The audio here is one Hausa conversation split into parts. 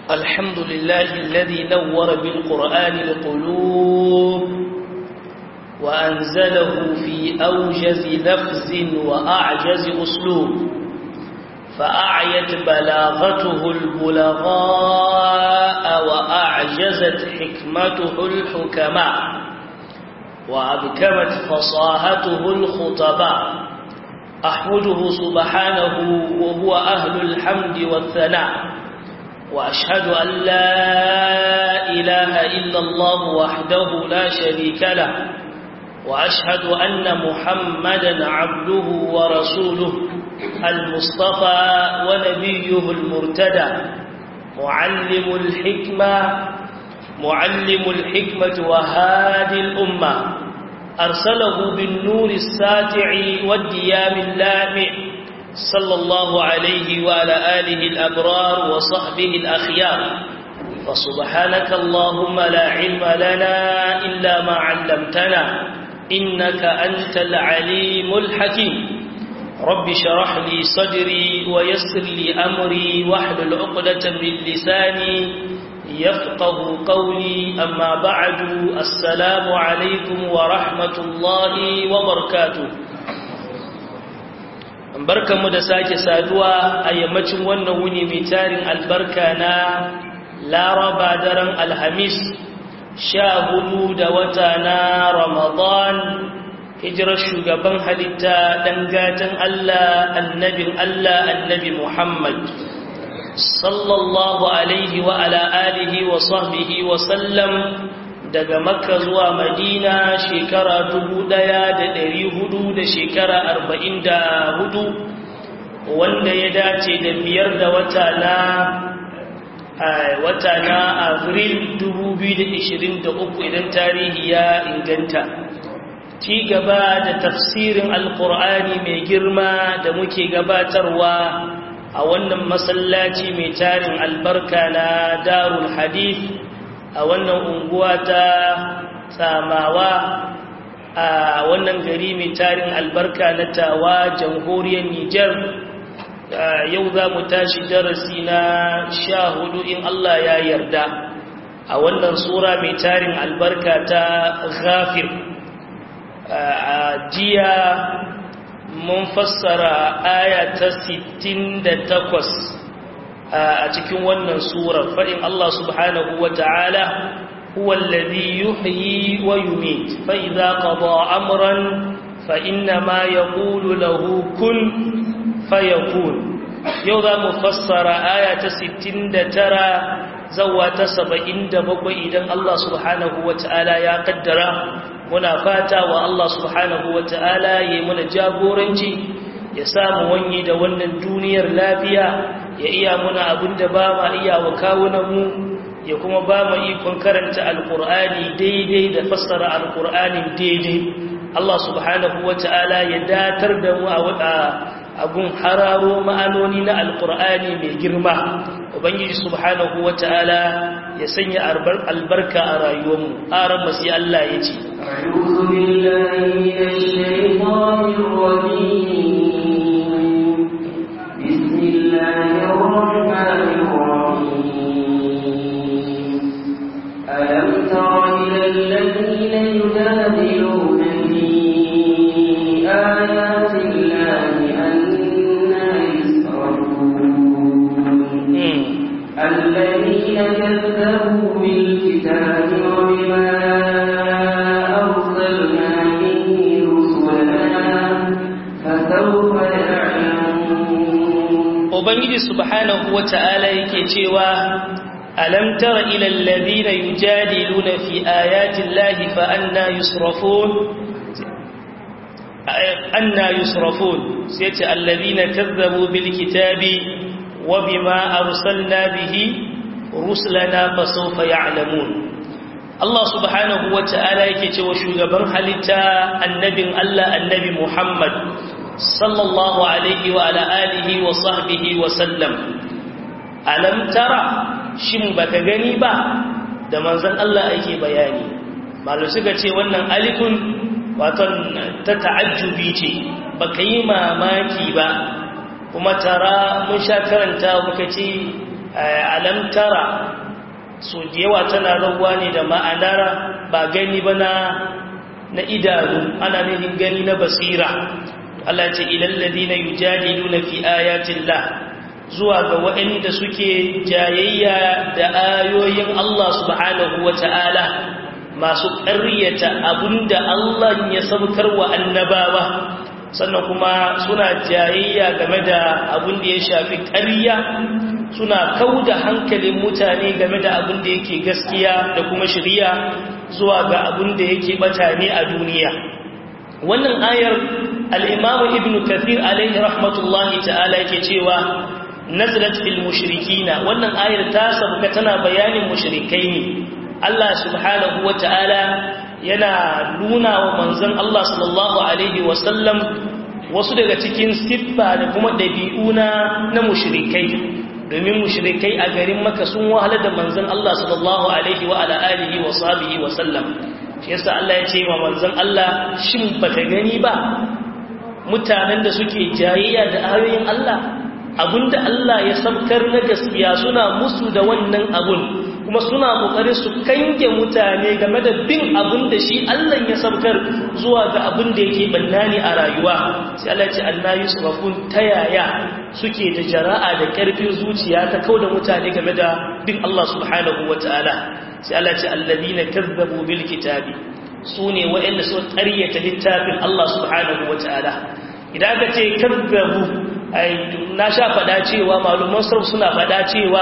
الحمد لله الذي نور بالقرآن القلوب وأنزله في أوجز لفظ وأعجز أسلوب فأعيت بلاغته البلغاء وأعجزت حكمته الحكماء وأبكمت فصاحته الخطباء أحمده سبحانه وهو أهل الحمد والثناء وأشهد أن لا إله إلا الله وحده لا شريك له وأشهد أن محمدا عبده ورسوله المصطفى ونبيه المرتدى معلم الحكمة معلم الحكمة وهادي الأمة أرسله بالنور الساتع والديام اللامع صلى الله عليه وعلى آله الأبرار وصحبه الأخيار فسبحانك اللهم لا علم لنا إلا ما علمتنا إنك أنت العليم الحكيم رب شرح لي صدري ويسر لي أمري واحلل عقدة من لساني يفقه قولي أما بعد السلام عليكم ورحمة الله وبركاته barkanmu da sake saduwa a yammacin wannan wuni mai tarin albarka na laraba daren alhamis sha hudu da wata na ramadan hijirar shugaban halitta ɗan gatan Allah annabin Allah annabi Muhammad sallallahu alaihi wa ala alihi wa sahbihi wa sallam daga makka zuwa madina shekara dubu ɗaya da ɗari hudu da shekara arba'in da hudu wanda ya dace da biyar da wata na wata na abril dubu biyu da ishirin da uku idan tarihi ya inganta ci gaba da tafsirin alkur'ani mai girma da muke gabatarwa a wannan masallaci mai tarin albarka na darul hadith a wannan unguwa ta tsamawa a wannan gari mai tarin albarka na tawa jamhuriyar nijar yau za mu tashi darasi na sha hudu in allah ya yarda a wannan sura mai tarin albarka ta ghafir a jiya mun fassara aya ta 68 a cikin wannan surar faɗin Allah subhanahu wa ta'ala huwa alladhi yuhyi wa yumit fa idza qada amran fa inna ma yaqulu lahu kun fayakun yau za mu fassara aya ta 69 zawa ta 77 idan Allah subhanahu wa ta'ala ya kaddara muna fata wa Allah subhanahu wa ta'ala ya yi muna jagoranci ya samu wanye da wannan duniyar lafiya ya iya muna abin da ba ma iya wa kawunanmu ya kuma ba ma ikon karanta alkur'ani daidai da fassara alkur'anin daidai Allah subhanahu wa ta'ala ya datar da mu a abun hararo ma'anoni na alkur'ani mai girma ubangiji subhanahu wa ta'ala ya sanya albarka a rayuwarmu aran masu Allah ya ce أعوذ بالله من الشيطان الرجيم بسم الله الرحمن الرحيم ألم تر إلى الذين يجادلون في آيات الله أنا يسرعون الذين كذبوا بالكتاب وبما Ubangiji subhanahu wa ta'ala yake cewa, Alam tara ilal ladina yujadiluna fi ayatin lahi fa anna yusrafun anna yusrafun sai ce alladhina kazzabu bil kitabi wa bima arsalna bihi rusulana fa sawfa ya'lamun Allah subhanahu wa ta'ala yake cewa shugaban halitta annabin Allah annabi Muhammad sallallahu alaihi wa ala alihi wa sahbihi wa sallam alam tara shin baka gani ba da manzon Allah yake bayani malu suka ce wannan alifun waton ta ta'ajjubi ce baka yi mamaki ba kuma tara mun sha karanta muka ce alam tara so da yawa tana rawa ne da ma'anar ba gani ba na na idanu ana nufin gani na basira Allah ce ilal ladina yujadiluna fi ayatillah zuwa ga waɗanda suke jayayya da ayoyin Allah subhanahu wata'ala masu ƙaryata abinda Allah ya sabkar wa annabawa sannan kuma suna jayayya game da abin da ya shafi ƙarya suna kauda hankalin mutane game da abin da yake gaskiya da kuma shirya zuwa ga abin da yake bata ne a duniya wannan ayar al-imamu ibn kathir alaihi rahmatullahi ta'ala yake cewa nazalat fil mushrikina wannan ayar ta sabuka tana bayanin mushrikai ne Allah subhanahu wa ta'ala yana nuna wa manzon Allah sallallahu alaihi wa sallam wasu daga cikin siffa da kuma ɗabi'u na mushrikai domin mushrikai a garin maka sun wahala da manzon Allah sallallahu alaihi wa ala alihi wa sahbihi wa sallam shi yasa Allah ya ce wa manzon Allah shin baka gani ba mutanen da suke jayayya da ayoyin Allah abinda Allah ya sabkar na gaskiya suna musu da wannan abun kuma suna kokarin su kange mutane game da bin abin da shi Allah ya sabkar zuwa ga abin da yake bannani a rayuwa sai Allah ya ce Allah yusrafun tayaya suke da jara'a da karfin zuciya ta kauda mutane game da bin Allah subhanahu wataala sai Allah ya ce alladina kazzabu bil kitabi sune wa'anda suka ƙaryata littafin Allah subhanahu wataala idan ka ce kazzabu ai na sha fada cewa maluman sarf suna fada cewa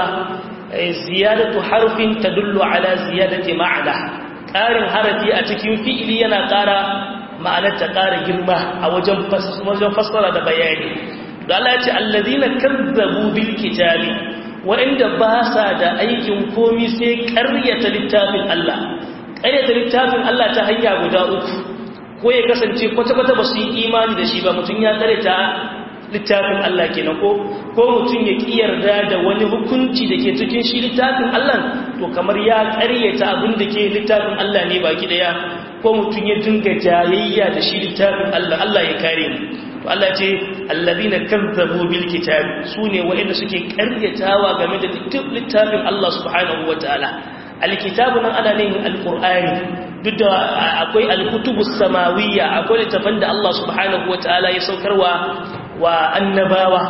ziyadatu harfin tadullu ala ziyadati ma'ana ƙarin harafi a cikin fi'ili yana ƙara ma'anar ta ƙara girma a wajen wajen fassara da bayani da Allah ya ce allazina kazzabu bil kitabi wa'inda ba sa da aikin komi sai ƙaryata littafin Allah ƙaryata littafin Allah ta hanya guda uku ko ya kasance kwata-kwata ba su yi imani da shi ba mutum ya ƙaryata littafin Allah kenan ko ko mutum ya kiyarda da wani hukunci da ke cikin shi littafin Allah to kamar ya ƙaryata abin da ke littafin Allah ne baki daya ko mutum ya dinga jayayya da shi littafin Allah Allah ya kare mu to Allah ce allazina kazzabu bil kitab sune wa'anda suke ƙaryatawa game da littafin Allah subhanahu wataala alkitabu nan ana nufin alqur'ani duk da akwai alkutubus samawiyya akwai littafan da Allah subhanahu wataala ya saukarwa wa annabawa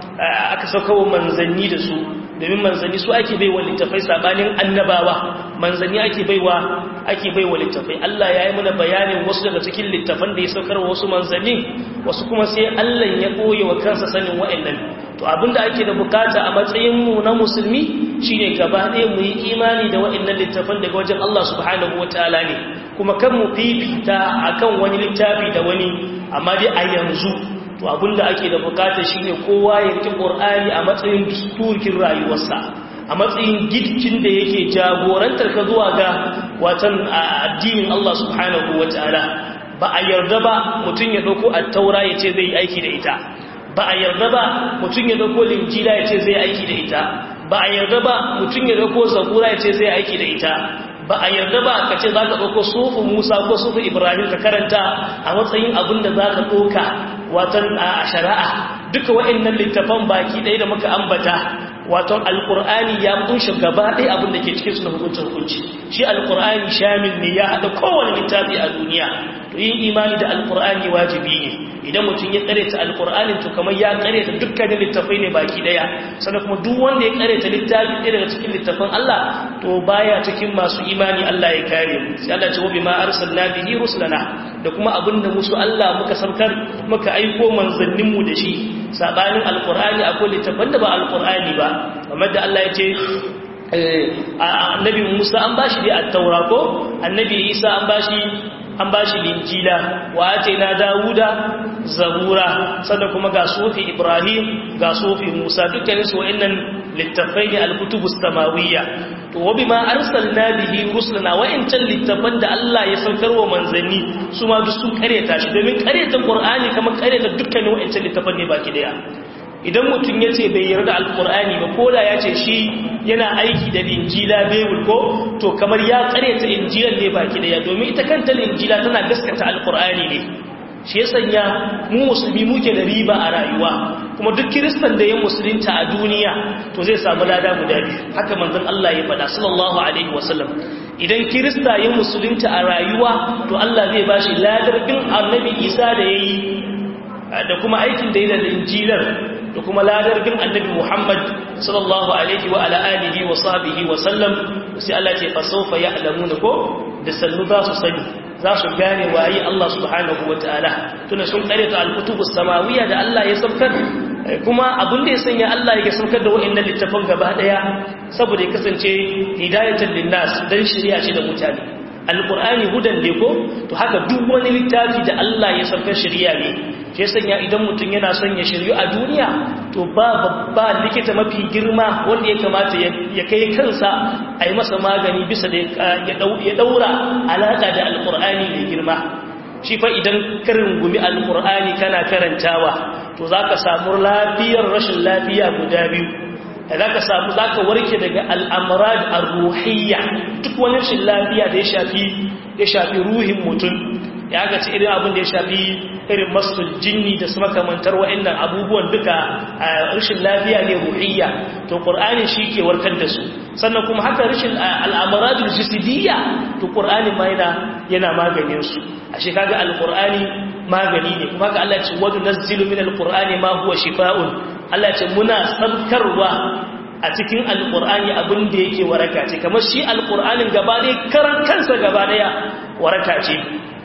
aka sauka wa manzanni da su domin manzanni su ake bai wa littafai sabanin annabawa manzanni ake bai wa ake bai wa littafai Allah ya yi mana bayanin wasu daga cikin littafan da ya saukar wa wasu manzanni wasu kuma sai Allah ya koye wa kansa sanin wa'annan to abinda ake da bukata a matsayin mu na musulmi shine gaba ɗaya mu yi imani da wa'annan littafan daga wajen Allah subhanahu wataala ne kuma kan mu fifita akan wani littafi da wani amma dai a yanzu to abinda ake da bukata shine kowa ya rike Qur'ani a matsayin dusturkin rayuwarsa a matsayin gidkin da yake jagorantar ka zuwa ga watan addinin Allah subhanahu wataala ba a yarda ba mutum ya dauko at-taura yace zai yi aiki da ita ba a yarda ba mutum ya dauko linjila yace zai aiki da ita ba a yarda ba mutum ya dauko zabura yace zai aiki da ita ba a yarda ba ka ce za ka ɗauko sufu musa ko sufu ibrahim ka karanta a matsayin abin da za ka ɗauka watan a shari'a duka wa'annan littafan baki ɗaya da muka ambata watan alƙur'ani ya kunshe gaba ɗaya abin da ke cikin su na hukuncin hukunci shi alƙur'ani shamil ne ya haɗa kowane littafi a duniya to yin imani da alƙur'ani wajibi ne idan mutum ya kareta alƙur'anin to kamar ya kareta dukkanin littafai ne baki ɗaya sannan kuma duk wanda ya kareta littafi ɗaya daga cikin littafan Allah to baya cikin masu imani Allah ya kare mu sai Allah ya ce wa bima arsalna bihi rusulana da kuma abinda musu Allah muka saukar muka aiko manzannin mu da shi sabanin alqur'ani akwai littafan da ba alqur'ani ba kamar da Allah ya ce annabi Musa an bashi da at-taura ko annabi Isa an bashi an bashi linjila wa na Dawuda zabura sannan kuma ga sufi Ibrahim ga sufi Musa dukkanin su wa'annan littafai ne al-kutubus samawiyya to wa bima arsalna bihi rusulana wa in tan littafan da Allah ya saukar wa manzanni su ma duk sun kareta shi domin kareta Qur'ani kamar kareta dukkanin wa'ancan littafan ne baki daya idan mutum ya ce bai yarda alkur'ani ba ko da ya ce shi yana aiki da injila bebul ko to kamar ya karyata injilan ne baki daya domin ita kanta injila tana gaskata alkur'ani ne shi ya sanya mu musulmi muke da riba a rayuwa kuma duk kiristan da ya musulunta a duniya to zai samu lada guda biyu haka manzon Allah ya faɗa sallallahu alaihi wasallam idan kirista ya musulunta a rayuwa to Allah zai bashi ladar bin annabi Isa da yayi da kuma aikin da ya da injilar da kuma ladar bin annabi Muhammad sallallahu alaihi wa ala alihi wa sahbihi wa sallam sai Allah ce fa sawfa ya'lamuna ko da sannu za su sani za su gane waye Allah subhanahu wa ta'ala tuna sun karyata al-kutubus samawiyya da Allah ya saukar kuma abin da ya sanya Allah ya saukar da wa'annan littafan gaba daya saboda ya kasance hidayatan linnas dan shari'a ce da mutane alqur'ani hudan ne ko to haka duk wani littafi da Allah ya saukar shari'a ne shi sanya idan mutum yana son ya shiryu a duniya to ba babba likita mafi girma wanda ya kamata ya kai kansa a yi masa magani bisa da ya daura alaƙa da alƙur'ani mai girma shi fa idan karin gumi alƙur'ani kana karantawa to za ka samu lafiyar rashin lafiya guda biyu za ka samu za ka warke daga al'amurad al-ruhiyya duk wani rashin lafiya da ya shafi ruhin mutum ya ga ci irin abin da ya shafi irin masul jinni da su makamantar wa'annan abubuwan duka a rashin lafiya ne ruhiyya to qur'ani shi ke warkar da su sannan kuma haka rashin al'amaradul jisidiyya to qur'ani ma yana yana maganin su ashe kaga alqur'ani magani ne kuma ga Allah ya ce wa nunzilu min alqur'ani ma huwa shifaa'un Allah ya ce muna sabkarwa a cikin alqur'ani abin da yake waraka ce kamar shi alqur'anin gaba ɗaya karan kansa gaba ɗaya waraka ce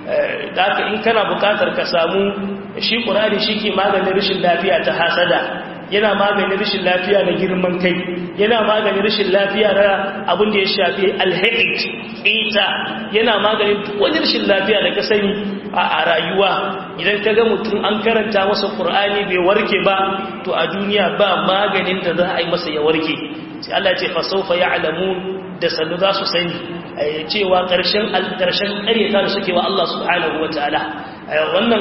da haka in kana bukatar ka samu shi ƙurari shi ke maganin rashin lafiya ta hasada yana maganin rashin lafiya na girman kai yana maganin rashin lafiya na abin da ya shafi alhaƙit ita yana maganin wani rashin lafiya da ka sani a rayuwa idan ka ga mutum an karanta masa ƙur'ani bai warke ba to a duniya ba maganin da za a yi masa ya warke sai Allah ce fasaufa ya alamu da sannu za su sani cewa ƙarshen ƙarshen ƙaryata da suke wa Allah subhanahu wa ta'ala wannan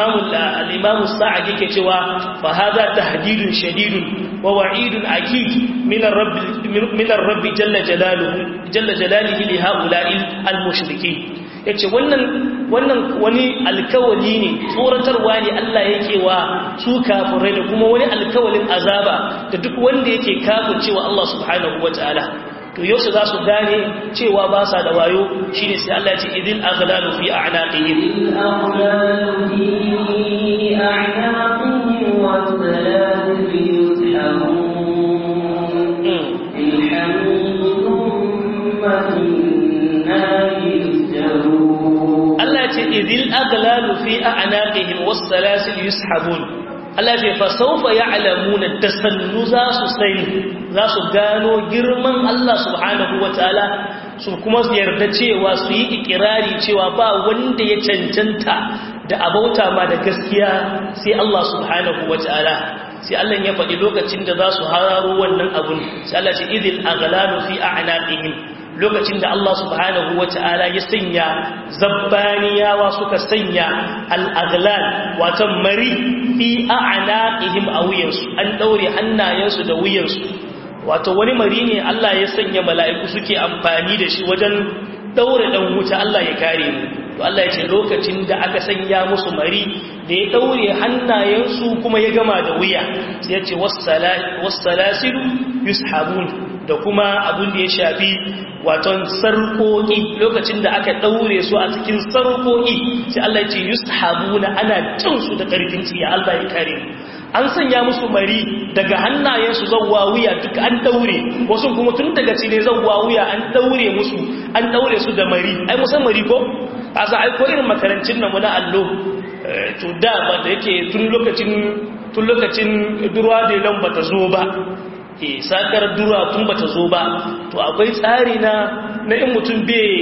imamu sa'ad yake cewa fa hadha tahdidun shadidun wa wa'idun akid min ar-rabb min ar-rabb jalla jalaluhu jalla jalalihi li ha'ula'i al-mushrikeen yace wannan wannan wani alkawali ne tsoratarwa ne Allah yake wa su kafirai da kuma wani alkawalin azaba da duk wanda yake kafircewa Allah subhanahu wa ta'ala to yaushe za su gane cewa ba sa da wayo shi ne sai Allah ya ce idil aghlalu fi a'naqihim Allah ya ce idil aghlalu fi a'naqihim was salasil yushabun Allah ce fa saufa ya'lamuna tasannu za su sani za su gano girman Allah subhanahu wataala su kuma su yarda cewa su yi ikirari cewa ba wanda ya cancanta da abauta ma da gaskiya sai Allah subhanahu wataala sai Allah ya faɗi lokacin da za su hararo wannan abun sai Allah ce idil aghlalu fi a'naqihim lokacin da Allah subhanahu wa ta'ala ya sanya zabbaniyawa suka sanya al'aglal watan mari fi a'anaqihim a wuyansu an daure hannayensu da wuyansu wato wani mari ne Allah ya sanya mala'iku suke amfani da shi wajen daure dan wuta Allah ya kare mu to Allah ya ce lokacin da aka sanya musu mari da ya daure hannayensu kuma ya gama da wuya sai ya ce wassalasilu yushabun da kuma abin da ya shafi waton sarkoki lokacin da aka daure su a cikin sarkoki sai Allah ya ce yushabuna ana cin su da karfin tsiya Allah ya kare an sanya musu mari daga hannayensu zawwa wuya duk an daure wasu kuma tun daga cile zawwa wuya an daure musu an daure su da mari ai musan mari ko asa ai ko irin makarancin nan na allo to da ba da yake tun lokacin tun lokacin durwa da lan bata zo ba ke sakar dura tun bata zo ba to akwai tsari na na in mutum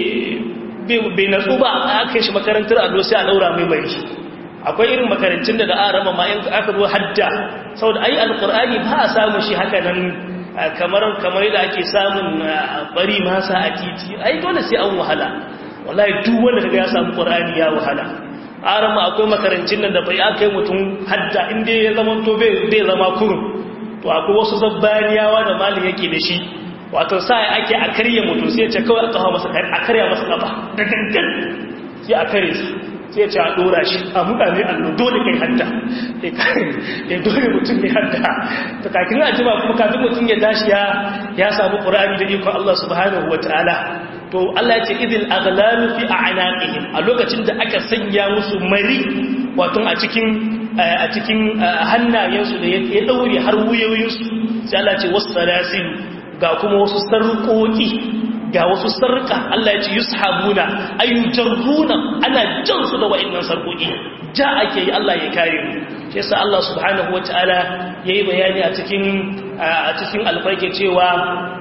bai natsu ba aka shi makarantar allo sai a daura mai mai akwai irin makarancin da da a rama ma in aka zo hadda saboda ai alkur'ani ba a samu shi haka nan kamar kamar da ake samun bari masa a titi ai dole sai an wahala wallahi duk wanda daga ya samu qur'ani ya wahala arama akwai makarancin nan da bai aka yi mutum hadda inda ya zama to bai zama kurum to akwai wasu zabbaniyawa da malin yake da shi wato sai ake a karya mutum sai ce kawai a kawo masa a karya masa kafa da gangan sai a kare su sai ce a dora shi a mutane allo dole kai hadda ya dole mutum ne hadda ta kakin a jima kuma kafin mutum ya tashi ya samu ƙura'ani da ikon Allah subhanahu wa ta'ala to Allah ya ce idil aghlalu fi a'naqihim a lokacin da aka sanya musu mari wato a cikin a cikin hannayensu da ya daure har wuyoyinsu sai Allah ya ce wasalasil ga kuma wasu sarƙoƙi ga wasu sarƙa Allah ya ce yushabuna ayyujarruna ana jan su da wa'annan sarƙoƙi ja ake yi Allah ya kare mu shi yasa Allah subhanahu wataala yayi bayani a cikin a cikin alfarke cewa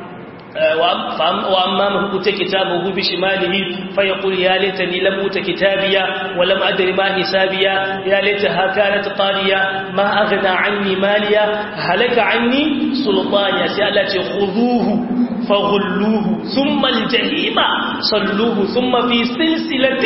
وأما من أوت كتابه بشماله فيقول يا ليتني لم أوت كتابيا ولم أدر ما حسابيا يا ليتها كانت قارية ما أغنى عني ماليا هلك عني سلطانيا سألت خذوه فغلوه ثم الجحيم صلوه ثم في سلسلة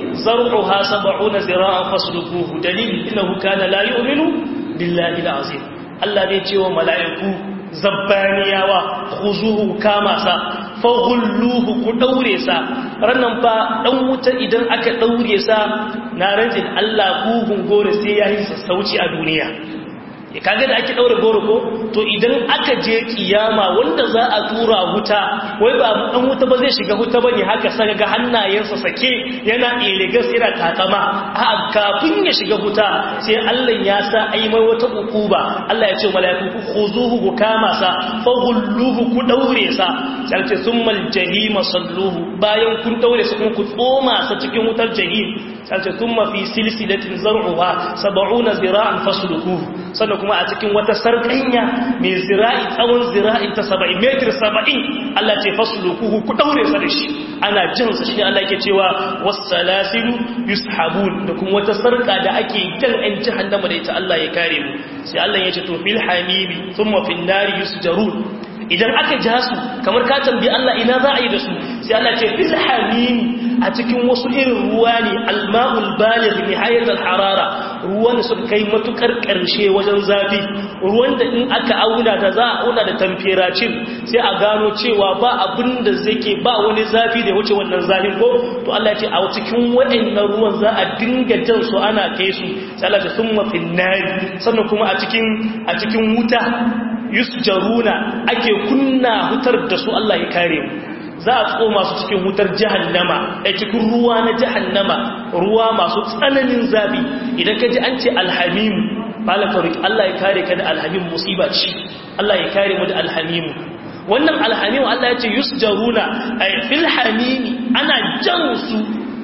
زرعها سبعون زراعا فاسلكوه دليل إنه كان لا يؤمن بالله العظيم الله بيتي وملائكه zabbaniyawa khuzuhu kama sa faghulluhu ku daure sa rannan fa dan wuta idan aka daure sa na rajin Allah kuhun gore sai yayi sassauci a duniya ya kaga da ake daure goro ko to idan aka je kiyama wanda za a tura wuta wai ba dan wuta ba zai shiga wuta bane haka saka ga hannayensa sake yana iligas yana takama a kafin ya shiga wuta sai Allah ya sa ai mai wata ukuba Allah ya ce malaiku khuzuhu ku kama sa faghulluhu ku daure sa sai ce summal jahima salluhu bayan kun daure sa kuma ku tsoma sa cikin wutar jahim sai ce thumma fi silsilatin zar'uha 70 zira'an fasluquhu sannan kuma a cikin wata sarƙanya mai zira'i tsawon zira'i ta saba'in metir saba'in Allah ce fasulukuhu ku ɗaure sa da shi ana jin sa shi Allah ke cewa wasalasilu yushabun da kuma wata sarƙa da ake jan ɗan jahannama da ita Allah ya kare mu sai Allah ya ce to fil hamimi thumma fil nari yusjarun idan aka ja su kamar ka tambayi Allah ina za a yi da su sai Allah ce fil hamimi a cikin wasu irin ruwa ne alma'ul baligh nihayat al-harara ruwan da suka kai matukar karshe wajen zafi ruwan da in aka auna da za a auna da temperature sai a gano cewa ba abin da zake ba wani zafi da ya wuce wannan zafin ko to Allah ya ce a cikin waɗannan ruwan za a dinga jan su ana kai su sai Allah ya summa fin nari sannan kuma a cikin a cikin wuta yusjaruna ake kunna hutar da su Allah ya kare mu za a tsoma su cikin wutar jahannama a cikin ruwa na jahannama ruwa masu tsananin zafi idan ka ji an ce alhamimu malaka roki Allah ya kare ka da alhamim musiba ce Allah ya kare mu da alhamimu wannan alhamimu Allah ya ce yusjaruna ay fil hamimi ana jan su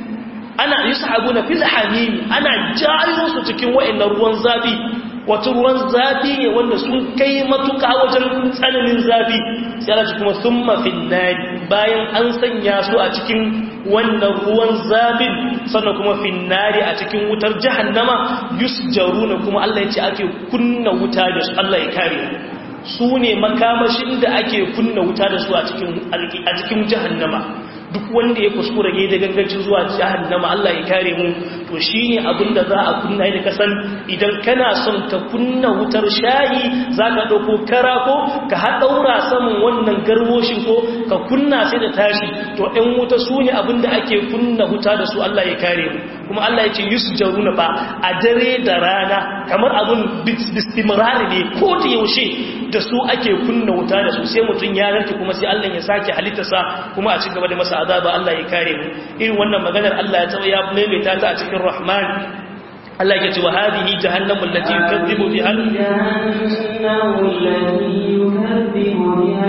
ana yushabuna fil hamimi ana jayo su cikin wa'annan ruwan zafi wata ruwan zafi ne wanda sun kai matuka wajen tsananin zafi sai Allah kuma thumma fil nari bayan an sanya su a cikin wannan ruwan zafin sannan kuma fil nari a cikin wutar jahannama yusjaruna kuma Allah ya ce ake kunna wuta da su Allah ya kare su ne makamashin da ake kunna wuta da su a cikin a cikin jahannama duk wanda ya kuskura ya da gangancin zuwa jahannama Allah ya kare mu to shine abin da za a kunna da kasan idan kana son ka kunna wutar shayi zaka dauko kara ko ka haɗaura saman wannan garwoshin ko ka kunna sai da tashi to ɗan wuta su ne abin da ake kunna wuta da su Allah ya kare mu kuma Allah ya ce yusjaruna ba a dare da rana kamar abin bistimrari ne ko da yaushe da su ake kunna wuta da su sai mutum ya rarke kuma sai Allah ya sake halittarsa kuma a ci gaba da masa azaba Allah ya kare mu irin wannan maganar Allah ya tsawo ya maimaita ta a cikin Rahman Allah ya ce wa hadhihi jahannamu allati yukazzibu biha jahannamu allati yukazzibu biha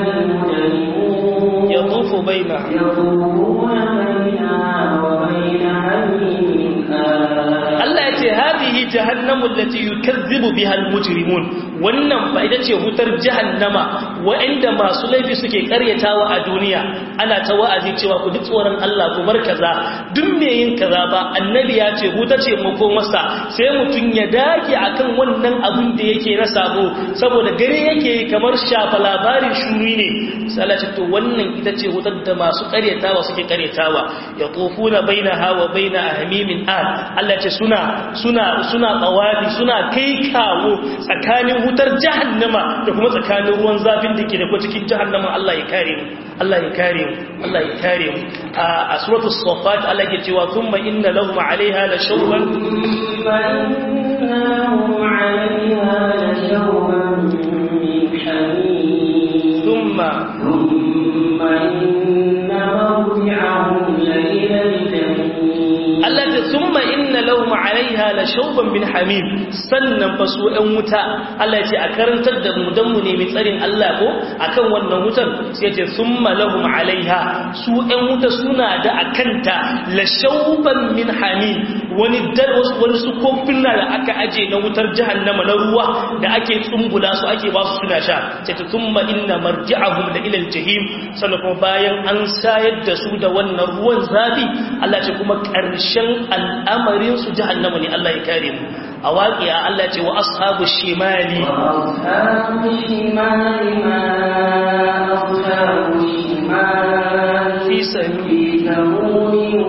al-mujrimun yatufu bainaha yatufuna bainaha wa baina hamimin Allah ya ce hadhihi jahannamu allati yukazzibu biha al-mujrimun wannan ba ita ce hutar jahannama wa'anda masu laifi suke karyatawa a duniya ana ta wa'azi cewa ku duk tsoron Allah ku bar kaza duk me yin kaza ba annabi ya ce huta ce mako masa sai mutun ya dage akan wannan abin da yake na sabo saboda gare yake kamar shafa labarin shuri ne sai ce to wannan ita ce hutar da masu karyatawa suke karyatawa ya tofuna bainaha wa baina ahmimin al Allah ce suna suna suna tsawabi suna kai kawo tsakanin wutar jahannama da kuma tsakanin ruwan zafin da ke da kwa cikin jahannama Allah ya kare mu Allah ya kare mu Allah ya kare mu a suratul safat Allah ya cewa thumma inna lahum 'alayha la shawban thumma inna lahum 'alayha la shawban min hamim thumma thumma inna mawdi'ahum la ila al-jahim Allah ta thumma inna lahum 'alayha la shawban min hamim sannan fa su ɗan wuta Allah ya ce a karantar da mu dan mu nemi tsarin Allah ko akan wannan wutar sai ya ce thumma lahum 'alayha su ɗan wuta suna da akanta la shawban min hamim wani dar wani su kofina da aka aje na wutar jahannama na ruwa da ake tsumbula su ake ba su suna sha sai ta thumma inna marji'ahum la ila al-jahim sannan kuma bayan an sayar da su da wannan ruwan zafi Allah ce kuma ƙarshen al'amarin su jahannama ne Allah ya kare mu a waƙiya Allah ce wa ashabu shimali وأصحاب الشمال ما أصحاب الشمال fi sami في سموم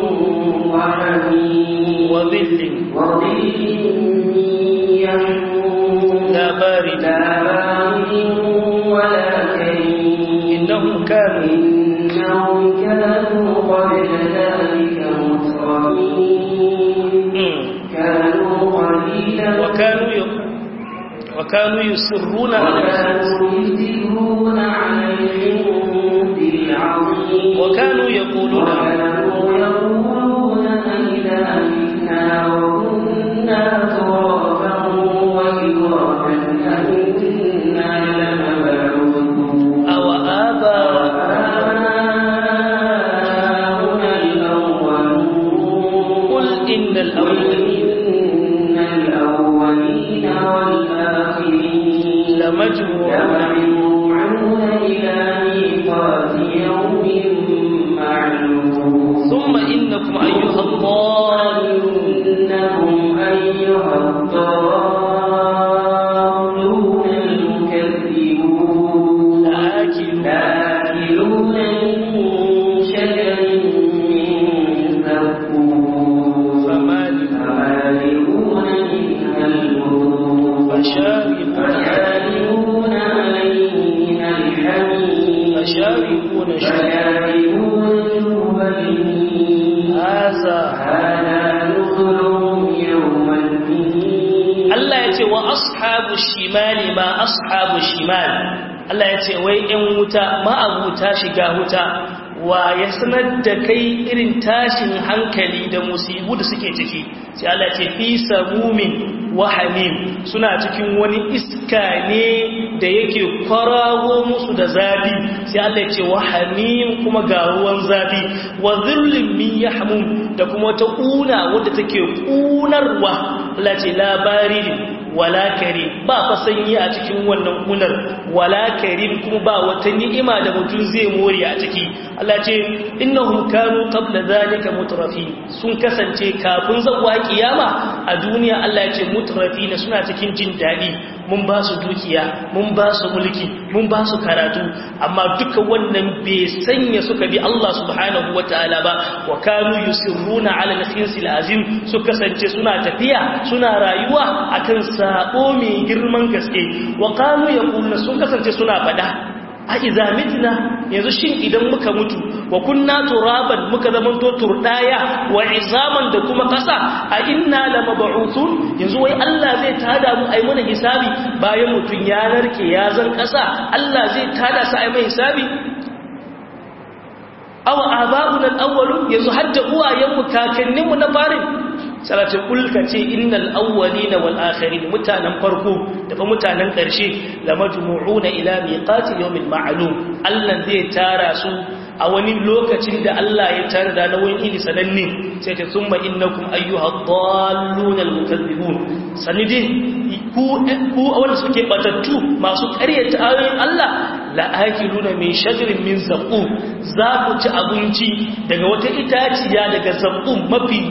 وحميم وظل وظل يحموم لا بارد لا بارد ولا كريم إنهم كانوا إنهم كانوا قبل ذلك مترفين مم. كانوا قليلا وكانوا ي... وكانوا يصرون على وكانوا يسرون على الحنث العظيم وكانوا يقولون وكانوا يقولون أئذا متنا وكنا ترابا وعظاما أئنا لمبعوثون أو آباء آباؤنا الأولون قل إن قل الأولين إن الأولين والآخرين لمجموعون لمجموعون إلى ميقات يوم معلوم ثم إنكم أيها الضالون إنهم أيها الضالون المكذبون لآكلون لآكلون من شجر من زقوم فمالئون فمالئون منها البطون فشاربون فشاربون عليه من الحميم فشاربون شرب فشاربون شرب الهيم هذا هذا نزلهم يوم الدين Allah ya ce wa ashabu shimali ma ashabu shimal Allah ya ce wai ‘yan wuta ma'abuta shiga wuta wa ya sanar da kai irin tashin hankali da musibu da suke ciki sai Allah ce fi samumin wa hamim suna cikin wani iska ne da yake kwarago musu da zafi sai Allah ya ce wa hamim kuma ga ruwan zafi wa zillin min yahmum da kuma ta kuna wadda take kunarwa Allah ce labarin wala karim ba fa sanyi a cikin wannan kunar wala karim kuma ba wata ni'ima da mutum zai more a ciki Allah ce innahum kanu qabla zalika mutrafi sun kasance kafin zawwa kiyama a duniya Allah ya ce mutrafi ne suna cikin jin dadi mun ba su dukiya mun ba su mulki mun ba su karatu amma duka wannan bai sanya suka bi Allah subhanahu wataala ba wa kanu yusirruna ala al-khinsil azim su kasance suna tafiya suna rayuwa akan sabo mai girman gaske wa kanu yaquluna sun kasance suna fada a iza mitna yanzu shin idan muka mutu wa kunna turaban muka zamanto turdaya wa izaman da kuma kasa a inna lamab'uthun yanzu wai Allah zai tada mu ai mana hisabi bayan mutun ya narke ya zan kasa Allah zai tada sa ai mai hisabi aw aba'una al-awwalun yanzu hadda uwayenmu kakanninmu na farin salatu kulka ce innal awwalina wal akhirin mutanen farko da fa mutanen ƙarshe la majmu'una ila miqati yawmin ma'lum Allah zai tara su a wani lokacin da Allah ya tara da na wani ili sananne sai ta thumma innakum ayyuha dhallun al mukaththibun sanidi ku ku wanda suke batattu masu ƙaryata ayoyin Allah la akiluna min shajarin min zaqum za ku ci abinci daga wata itaciya daga zaqum mafi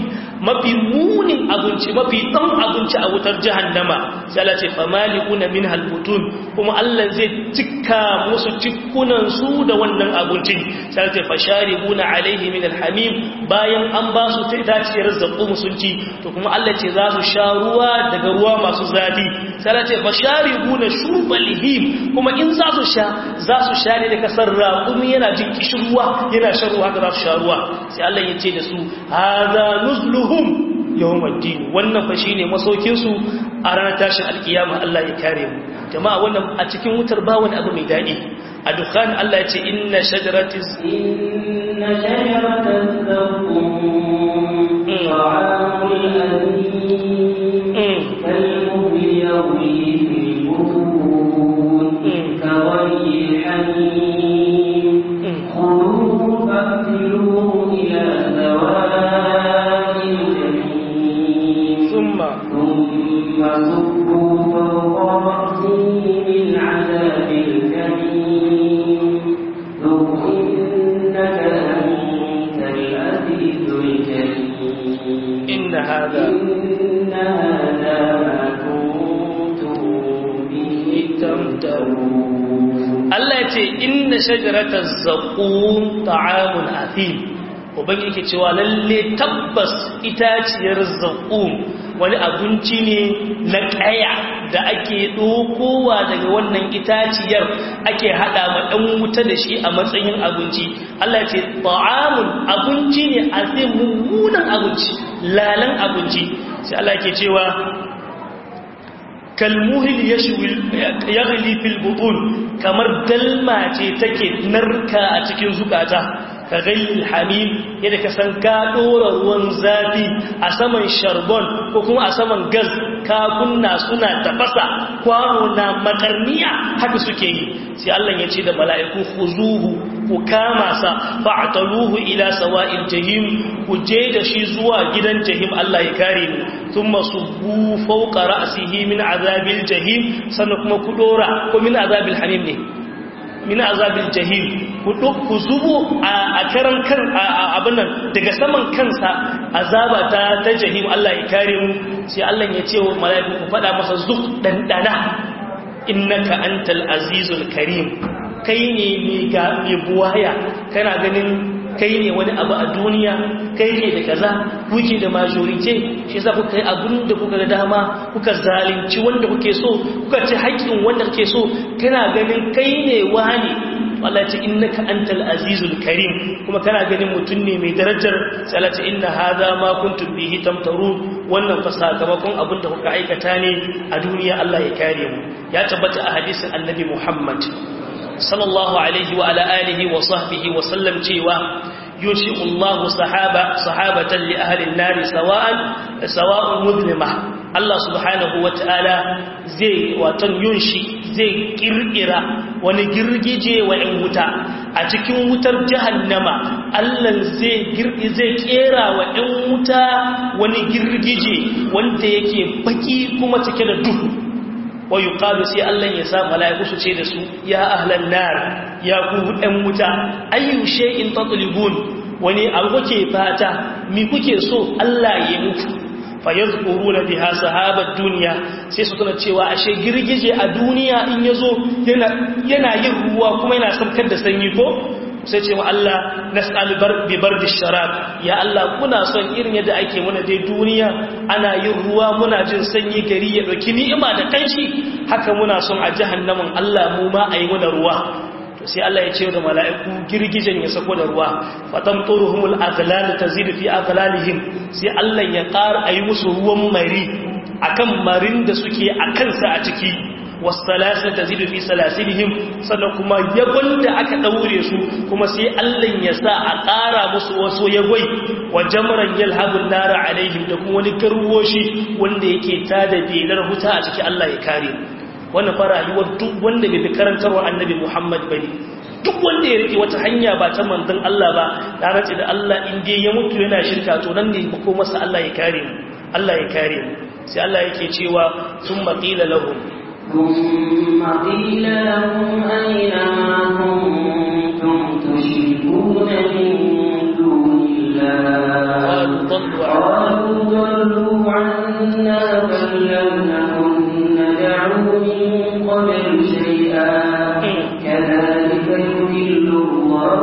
mafi munin abinci mafi ɗan abinci a wutar jahannama sai Allah ce famali'una min halbutun kuma Allah zai cika musu cikunan su da wannan abincin sai Allah ce fasharibuna alaihi min alhamim bayan an ba su ta itaciyar zaqqum sun ci to kuma Allah ce za su sha ruwa daga ruwa masu zafi sai Allah ce fasharibuna shurbal him kuma in za su sha za su sha ne da kasar raƙumi yana jin kishirwa yana shan ruwa haka za su sha ruwa sai Allah ya ce da su hadha nuzluhum yawmaddin wannan fa shine masaukin su a ranar tashin alkiyama Allah ya kare mu jama'a wannan a cikin wutar ba wani abu mai dadi a dukkan Allah ya ce inna shajaratiz inna shajaratan zaqqum ta'amul alim kalmuhli yawmi fil butun kawai hamim khuluhu fa'tiluhu ila sawa'il jahim thumma ثم صبوا فوق رأسه من عذاب الجحيم ذق إنك أنت العزيز الكريم inna hadha إن هذا ما كنتم به تمترون Allah ya ce inna shajarataz zaqum ta'amun athim ubangiji yake cewa lalle tabbas itaciyar zaqum wani abinci ne na kaya da ake dokowa daga wannan itaciyar ake hada ma dan wuta da shi a matsayin abinci Allah ya ce ta'amun abinci ne azim mummunan abinci lalan abinci sai Allah yake cewa kalmuhil yaghli fil butun kamar dalma ce take narka a cikin zukata ka ghayyil hamim yadda ka san ka dora ruwan zafi a saman sharbon ko kuma a saman gas ka kunna suna tafasa kwano na makarniya haka suke yi sai Allah ya ce da mala'iku khuzuhu ku kama sa fa'taluhu ila sawa'il jahim ku je da shi zuwa gidan jahim Allah ya kare mu thumma subbu fawqa ra'sihi min azabil jahim sannan kuma ku dora ko min azabil hamim ne min azabil jahim ku ku zubo a karan kan abin nan daga saman kansa azaba ta ta jahim Allah ya kare mu sai Allah ya ce wa mala'iku ku fada masa zuk dandana innaka antal azizul karim kai ne mai buwaya kana ganin kai ne wani abu a duniya kai ne da kaza kuke da majorite shi yasa kuka yi abin da kuka ga dama kuka zalunci wanda kuke so kuka ci haƙƙin wanda kuke so kana ganin kai ne wani Allah ce innaka antal azizul karim kuma kana ganin mutum ne mai darajar sai Allah ce inna hadha ma kuntum bihi tamtarun wannan fa sakamakon abin da kuka aikata ne a duniya Allah ya kare mu ya tabbata a hadisin annabi Muhammad sallallahu alaihi wa ala alihi wa sahbihi wa sallam cewa yushi'u Allah sahaba sahabatan li ahli an-nar sawa'an sawa'un mudlima Allah subhanahu wa ta'ala zai watan yunshi zai kirkira wani girgije wa ‘yan wuta a cikin wutar jahannama Allah zai girgi zai kera wa ‘yan wuta wani girgije wanda yake baki kuma cike da duhu wa yi sai Allah ya sa mala'iku su ce da su ya ahlan nar ya ku ‘yan wuta ayyushe in tatlibun wani abu kuke fata mi kuke so Allah ya mutu fayazkuruna biha sahabat duniya sai su tuna cewa ashe girgije a duniya in yazo yana yana yin ruwa kuma yana saukar da sanyi ko sai cewa Allah nas'al bar bi bardi sharab ya Allah kuna son irin yadda ake muna dai duniya ana yin ruwa muna jin sanyi gari ya dauki ni'ima da kanshi haka muna son a jahannamin Allah mu ma ayi muna ruwa sai Allah ya ce da mala'iku girgijen ya sako da ruwa fatan turuhumul aghlal tazidu fi aghlalihim sai Allah ya ƙara ayi musu ruwan mari akan marin da suke a kansa a ciki wasalasin tazidu fi salasilihim sannan kuma yabon da aka daure su kuma sai Allah ya sa a ƙara musu wasu yagwai wa jamran yalhabun nara alaihim da kuma wani garwoshi wanda yake tada belar huta a ciki Allah ya kare wannan fara rayuwar duk wanda bai fi karantarwa annabi Muhammad bane duk wanda ya rike wata hanya ba ta manzon Allah ba ya race da Allah in dai ya mutu yana shirka to nan ne ko masa Allah ya kare mu Allah ya kare mu sai Allah yake cewa thumma qila lahum ثم قيل لهم أين ما كنتم تشركون من دون الله قالوا ضلوا قالوا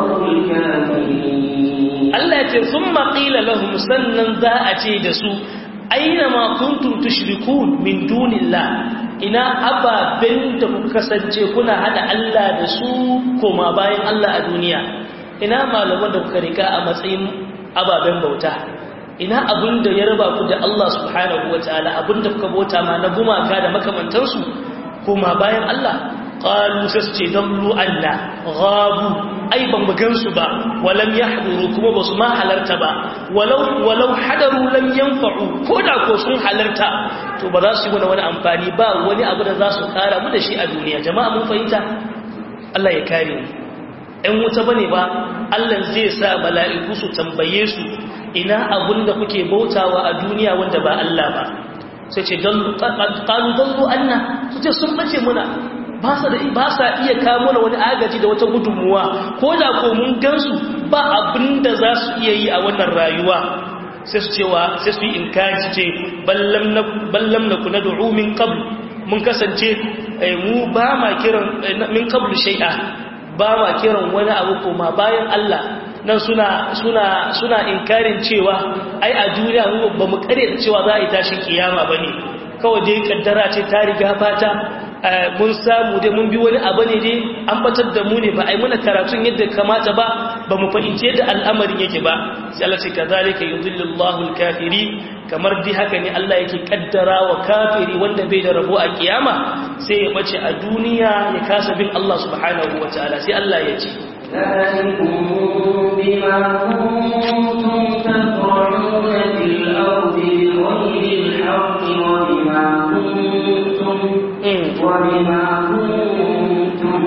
الله الكافرين Allah ya ce sun maƙila lahum sannan za a ce da su aina ma kuntum tushrikun min dunillah ina ababen da kuka kasance kuna hada Allah da su koma bayan Allah a duniya ina malaman da kuka rika a matsayin ababen bauta ina abin da ya raba ku da Allah subhanahu wataala abin da kuka bauta ma na gumaka da makamantansu koma bayan Allah qalu sasce dallu anna ghabu ai ban mu gansu ba walam yahduru kuma basu ma halarta ba walau walau hadaru lam yanfa'u koda ko sun halarta to ba za su yi wani amfani ba wani abu da za su kara mu da shi a duniya jama'a mun fahimta Allah ya kare mu ɗan wuta bane ba Allah zai sa mala'iku su tambaye su ina abun da kuke bautawa a duniya wanda ba Allah ba sai ce dallu qalu dallu anna su ce sun bace muna ba sa iya kamo da wani agaji da wata gudunmuwa ko da ko mun gansu ba abin da za su iya yi a wannan rayuwa sai su cewa sai su yi inkaji ce ballam na kuna du'u min qabl mun kasance mu ba ma kiran min qablu shay'a ba ma kiran wani abu koma bayan Allah nan suna suna suna inkarin cewa ai a duniya mu ba mu kare da cewa za a yi tashin kiyama bane kawai dai kaddara ce ta riga fata mun samu dai mun bi wani abu ne dai an batar da mu ne ba ai muna karatun yadda kamata ba ba mu fahimci yadda al'amarin yake ba sai Allah ce kazalika yudhillullahu al-kafiri kamar dai haka ne Allah yake kaddara wa kafiri wanda bai da rabo a kiyama sai ya bace a duniya ya kasa bin Allah subhanahu wataala sai Allah ya ce ذلكم بما كنتم تفرحون في الأرض بغير الحق وبما كنتم وبما كنتم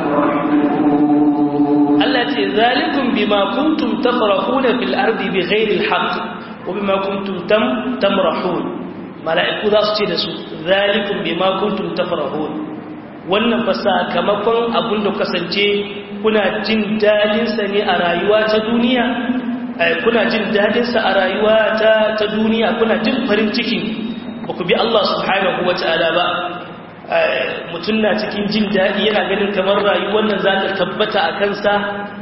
تفرحون التي ذلكم بما كنتم تفرحون في الأرض بغير الحق وبما كنتم تم تمرحون ملائكة ذا سجد ذلكم بما كنتم تفرحون wannan fa sakamakon abin da kasance kuna jin dadinsa ne a rayuwa ta duniya kuna jin dadinsa a rayuwa ta ta duniya kuna jin farin ciki ba ku bi Allah subhanahu wata'ala ba mutum na cikin jin daɗi yana ganin kamar rayuwar nan za ta tabbata a kansa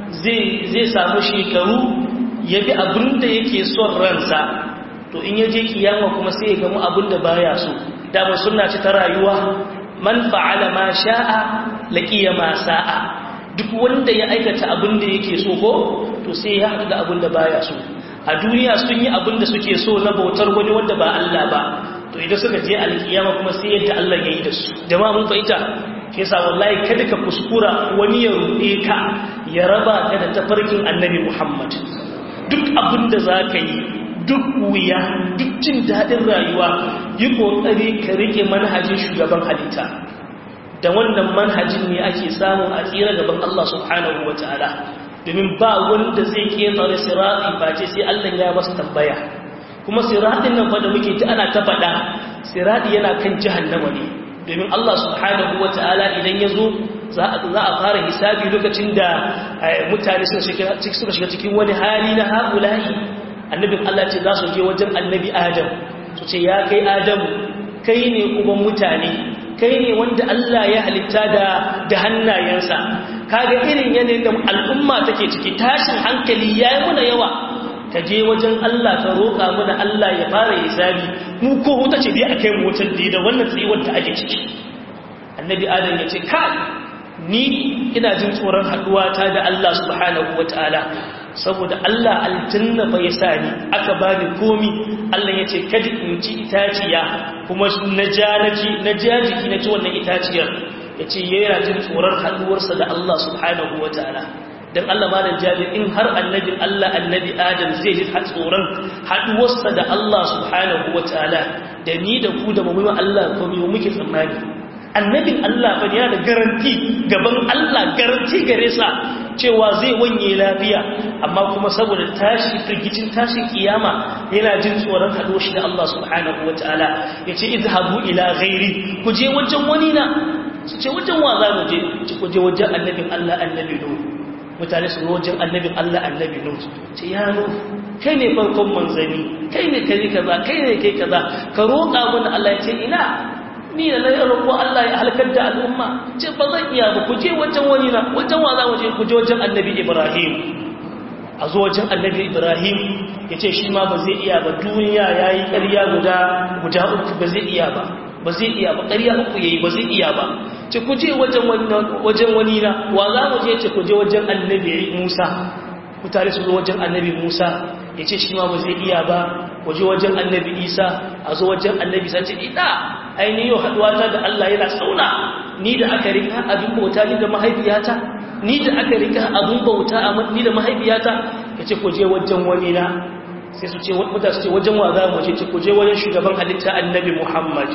zai samu shekaru ya bi abin da yake son ransa to in ya je kiyama kuma sai ya gamu abin da baya so dama suna ci ta rayuwa man fa'ala ma sha'a laqiya ma sa'a duk wanda ya aikata abin da yake so ko to sai ya haɗu da abin da baya so a duniya sun yi abin da suke so na bautar wani wanda ba Allah ba to idan suka je alkiyama kuma sai yadda Allah ya yi da su jama'a mun fahimta ke sa wallahi kada ka kuskura wani ya ruɗe ka ya raba ka da tafarkin annabi Muhammad duk abin da za ka yi duk wuya duk jin daɗin rayuwa yi ƙoƙari ka rike manhajin shugaban halitta da wannan manhajin ne ake samu a tsira gaban Allah subhanahu wa ta'ala domin ba wanda zai ƙetare sirati ba ce sai Allah ya masa tambaya kuma siratin nan fa da muke ta ana ta faɗa sirati yana kan jahannama ne domin Allah subhanahu wata'ala idan ya zo za a fara hisabi lokacin da mutane suka shiga cikin wani hali na haƙulahi annabin Allah ce za su je wajen annabi Adam su ce ya kai Adamu kai ne uban mutane kai ne wanda Allah ya halitta da da hannayensa kaga irin yanayin da al'umma take ciki tashin hankali yayi muna yawa ka je wajen Allah ka roƙa mana Allah ya fara hisabi mu ko wuta ce dai a kai mu wutar da wannan tsayuwar da ake ciki annabi adam ya ce kai ni ina jin tsoron haɗuwa ta da Allah subhanahu wataala saboda Allah aljanna fa ya sa ni aka bani komi Allah ya ce kada in ci itaciya kuma na ja na ji na ja jiki na ci wannan itaciyar ya ce yana jin tsoron haɗuwarsa da Allah subhanahu wataala dan Allah malam jabir in har annabin Allah annabi Adam zai ji tsoron haduwarsa da Allah subhanahu wataala da ni da ku da mu Allah ko mu muke tsammani annabin Allah fa yana da garanti gaban Allah garanti gare sa cewa zai wanye lafiya amma kuma saboda tashi firgicin tashin kiyama yana jin tsoron haduwar shi da Allah subhanahu wataala yace izhabu ila ghairi ku je wajen wani na su ce wajen wa za mu je ku je wajen annabin Allah annabi Nuh mutane su wajen annabin Allah annabi Nuh ce ya Nuh kai ne farkon manzani kai ne kai kaza kai ne kai kaza ka roƙa mana Allah ya ce ina ni da na roƙo Allah ya halakar da al'umma ce ba zan iya ba ku je wajen wani na wajen wa za mu je ku je wajen annabi Ibrahim a zo wajen annabi Ibrahim ya ce shi ma ba zai iya ba duniya ya yi ƙarya guda guda uku ba zai iya ba ba zai iya ba ƙarya uku ya yi ba zai iya ba ce ku je wajen wani na wa za mu je ce ku je wajen annabi Musa ku tare su zo wajen annabi Musa ya ce shi ma ba zai iya ba waje wajen annabi Isa a zo wajen annabi Isa ce ina ainihin yau haɗuwa ta da Allah yana tsauna ni da aka rika abin bauta ni da mahaifiyata ni da aka rika abin bauta ni da mahaifiyata ya ce ku je wajen wani na sai su ce wadda su ce wajen wa za mu ce ku je wajen shugaban halitta annabi Muhammad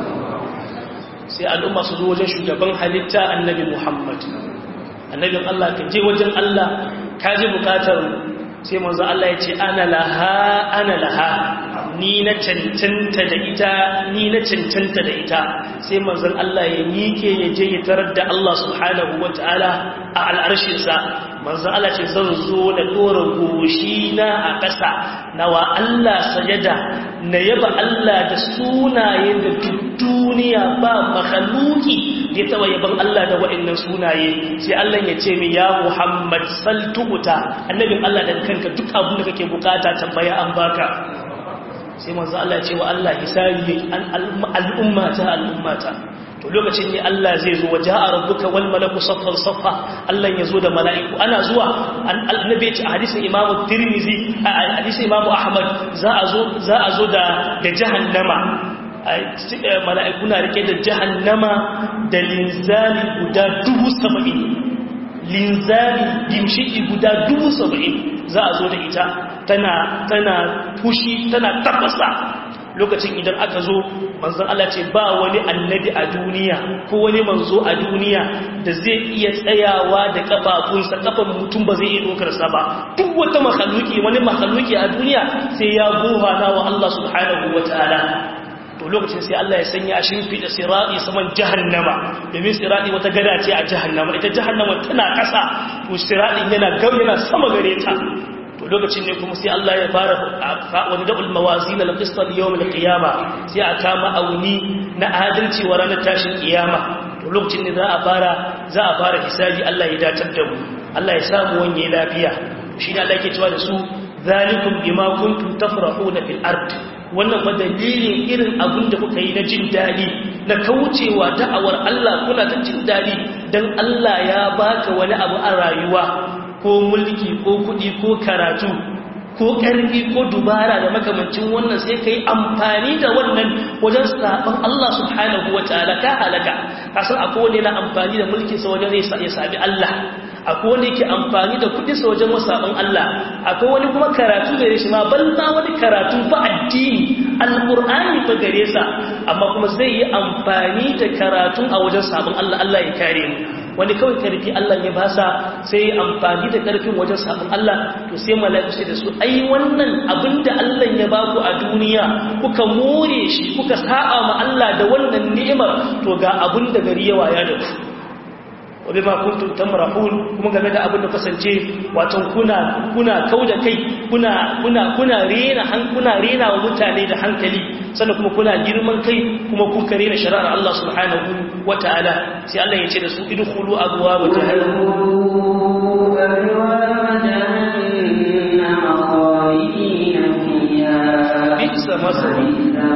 sai al'umma su zo wajen shugaban halitta annabi Muhammad annabin Allah ka je wajen Allah ka ji bukatar sai manzo Allah ya ce ana laha ana laha ni na cancanta da ita ni na cancanta da ita sai manzon Allah ya mike ya je ya tarar da Allah subhanahu wataala a al'arshinsa manzon Allah ce zan zo da dora goshi na a ƙasa nawa Allah sajada na yaba Allah da sunaye da duk duniya ba makhluki da ya taba yaban Allah da wa'annan sunaye sai Allah ya ce min ya Muhammad saltuta annabin Allah da kanka duk abin da kake bukata tambaya an baka sai manzo Allah ya ce wa Allah hisabi al'ummata al'ummata to lokacin ne Allah zai zo waja'a rabbuka wal malaku saffan saffa Allah ya zo da mala'iku ana zuwa annabi ya ce a hadisin Imam Tirmidhi a hadisin Imam Ahmad za a zo za a zo da da jahannama mala'iku na rike da jahannama da linzali guda dubu saba'in linzali gimshiki guda dubu saba'in za a zo da ita tana tana fushi tana tafasa lokacin idan aka zo manzon Allah ce ba wani annabi a duniya ko wani manzo a duniya da zai iya tsayawa da kafafunsa kafan mutum ba zai iya dokar sa ba duk wata makhluki wani makhluki a duniya sai ya gohana wa Allah subhanahu wataala to lokacin sai Allah ya sanya a shimfiɗa sirati saman jahannama domin sirati wata gada ce a jahannama ita jahannama tana ƙasa to siratin yana gau yana sama gare ta to lokacin ne kuma sai Allah ya fara wani da'ul mawazin al-qist al-yawm al-qiyama sai a kama auni na adalci wa ranar tashin kiyama to lokacin ne za a fara za a fara hisabi Allah ya datar da mu Allah ya samu wanye lafiya shi ne Allah yake cewa da su zalikum bima kuntum tafrahuna fil ard wannan fa dalilin irin abin da kuka yi na jin daɗi na kaucewa da'awar Allah kuna ta jin daɗi dan Allah ya baka wani abu a rayuwa ko mulki ko kuɗi ko karatu ko ƙarfi ko dubara da makamancin wannan sai ka yi amfani da wannan wajen saɓon Allah subhanahu wa ta'ala ka halaka kasan akwai wani na amfani da mulkinsa wajen ya saɓi Allah akwai wani ke amfani da kuɗinsa wajen wasaɓin Allah akwai wani kuma karatu gare shi ma banza wani karatu fa addini alƙur'ani fa gare sa amma kuma zai yi amfani da karatun a wajen saɓin Allah Allah ya kare mu wani kawai karfi Allah ya basa sai amfani da karfin wajen sabon Allah to sai mala'iku sai da su ai wannan abinda Allah ya baku a duniya kuka more shi kuka sa'a ma Allah da wannan ni'imar to ga abin da gari ya waya da ku wabe ma kuntum tamrahun kuma game da abin da kasance wato kuna kuna kauda kai kuna kuna kuna rena han kuna rena wa mutane da hankali sannan kuma kuna girman kai kuma kun kare na shari'ar Allah subhanahu wataala sai Allah ya ce da su idkhulu abwaab jahannam bisa masari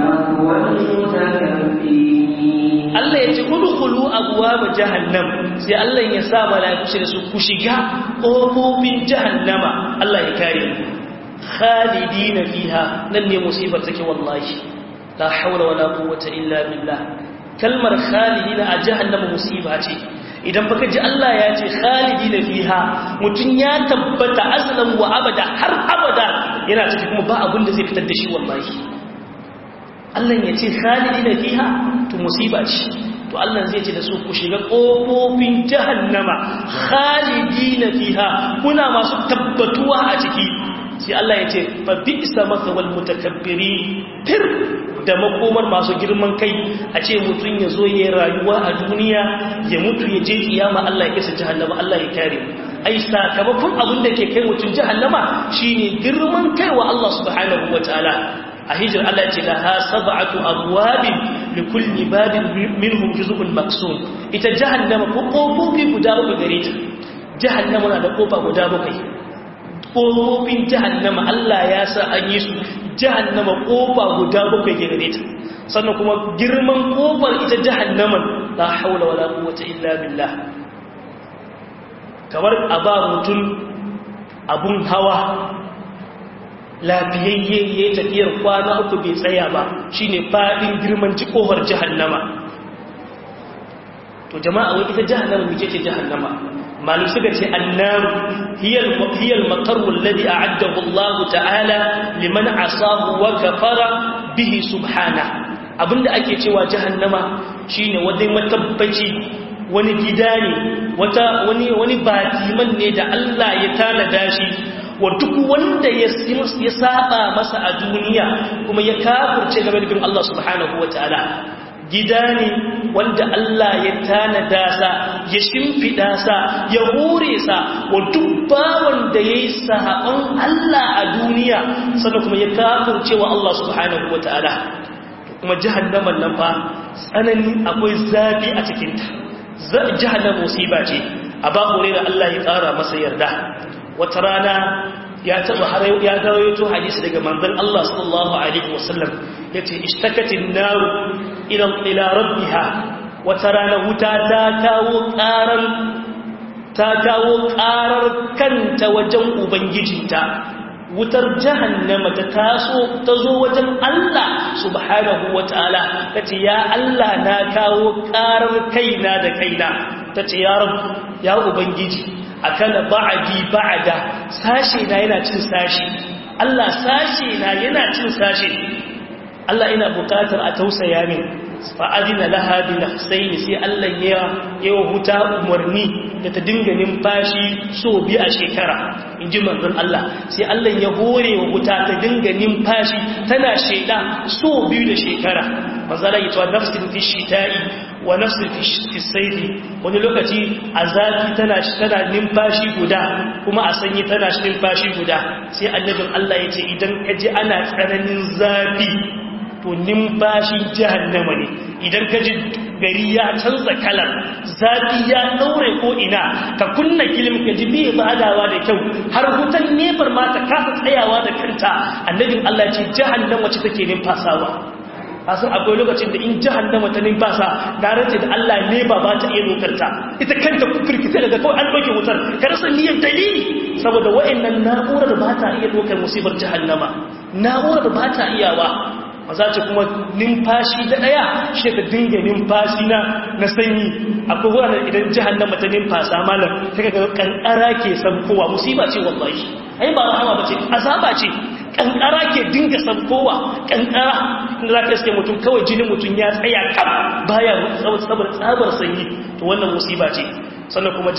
Allah ya ce udkhulu abwaab jahannam sai Allah ya sa malaiku su ku shiga kofofin jahannama Allah ya kare khalidina fiha nan ne musibar take wallahi la hawla wala quwwata illa billah kalmar khalidina a jahannama musiba ce idan baka ji Allah ya ce khalidina fiha mutun ya tabbata aslan wa abada har abada yana ciki kuma ba abin da zai fitar da shi wallahi Allah ya ce khalidina fiha to musiba ce to Allah zai ce da su ku shiga kofofin jahannama khalidina fiha kuna masu tabbatuwa a ciki sai Allah ya ce fa bi'sa mathwal mutakabbiri fir da makomar masu girman kai a ce mutum ya zo ya rayuwa a duniya ya mutu ya je kiyama Allah ya kisa jahannama Allah ya kare ai sakamakon abin da ke kai mutum jahannama shine girman kai wa Allah subhanahu wataala a hijir Allah ce laha sab'atu abwabin li kulli babin minhum juz'un maksum ita jahannama ko kofofi guda uku gare ta jahannama na da kofa guda bakwai kofofin jahannama Allah ya sa an yi su jahannama kofa guda bakwai gare ta sannan kuma girman kofar ita jahannaman la haula wala quwwata illa billah kamar a ba mutum abun hawa lafiyayye ya tafiyar kwana uku bai tsaya ba shine fadin girman kofar jahannama to jama'a wai ita jahannama mace ce jahannama malu suka ce annaru hiyal hiyal maqarru alladhi a'addahu Allah ta'ala liman asahu wa kafara bihi subhana abinda ake cewa jahannama shine wani matabbaci wani gida ne wata wani wani batiman ne da Allah ya tanada shi wa duk wanda ya ya saba masa a duniya kuma ya kafirce game da bin Allah subhanahu wataala gida ne wanda Allah ya tanada sa ya shimfida sa ya hore sa wa duk bawan da yayi sahaban Allah a duniya sannan kuma ya kafirce wa Allah subhanahu wataala kuma jahannaman nan fa tsanani akwai zafi a cikin ta jahannam musiba ce a ba da Allah ya kara masa yarda wata rana ya taba ya rawaito hadisi daga manzon Allah sallallahu alaihi wasallam yace ishtakatin nar ila ila rabbiha wata rana wuta ta kawo karar ta kawo karar kanta wajen ubangijinta wutar jahannama ta taso ta zo wajen Allah subhanahu wataala tace ya Allah na kawo karar kaina da kaina tace ya rabb ya ubangiji akala ba'di ba'da sashe na yana cin sashe Allah sashe na yana cin sashe Allah ina bukatar a tausaya min fa adina laha bi nafsayn sai Allah ya yawa huta umarni da ta dinga numfashi so bi a shekara inji manzon Allah sai Allah ya hore wa huta ta dinga numfashi tana sheda so biyu da shekara manzala ya ce nafsin fi shita'i wa nafsin fi saifi wani lokaci a zafi tana tana numfashi guda kuma a sanyi tana numfashi guda sai annabin Allah ya ce idan ka ji ana tsananin zafi to numfashin jahannama ne idan ka ji gari ya canza kalar zafi ya daure ko ina ka kunna kilim ka ji bai badawa da kyau har hutan nefar ma ta kasa tsayawa da kanta annabin Allah ya ce jahannama ce take numfasawa kasan akwai lokacin da in jahannama ta numfasa da race da Allah ne ba ba ta iya dokarta ita kanta firkita daga kawai an ɗauke wutar ka rasa niyyar dalili saboda wa'annan na'urar ba ta iya dokar musibar jahannama na'urar ba ta iyawa maza ce kuma numfashi da ɗaya shi ka dinga numfashi na na sanyi akwai wuraren idan jahannama ta numfasa malam ta ga kankara ke kowa musiba ce wallahi ai ba rahama ba ce azaba ce kankara ke dinga sabkowa kankara inda za ka iske mutum kawai jinin mutum ya tsaya kam baya sabar tsabar sanyi to wannan musiba ce sannan kuma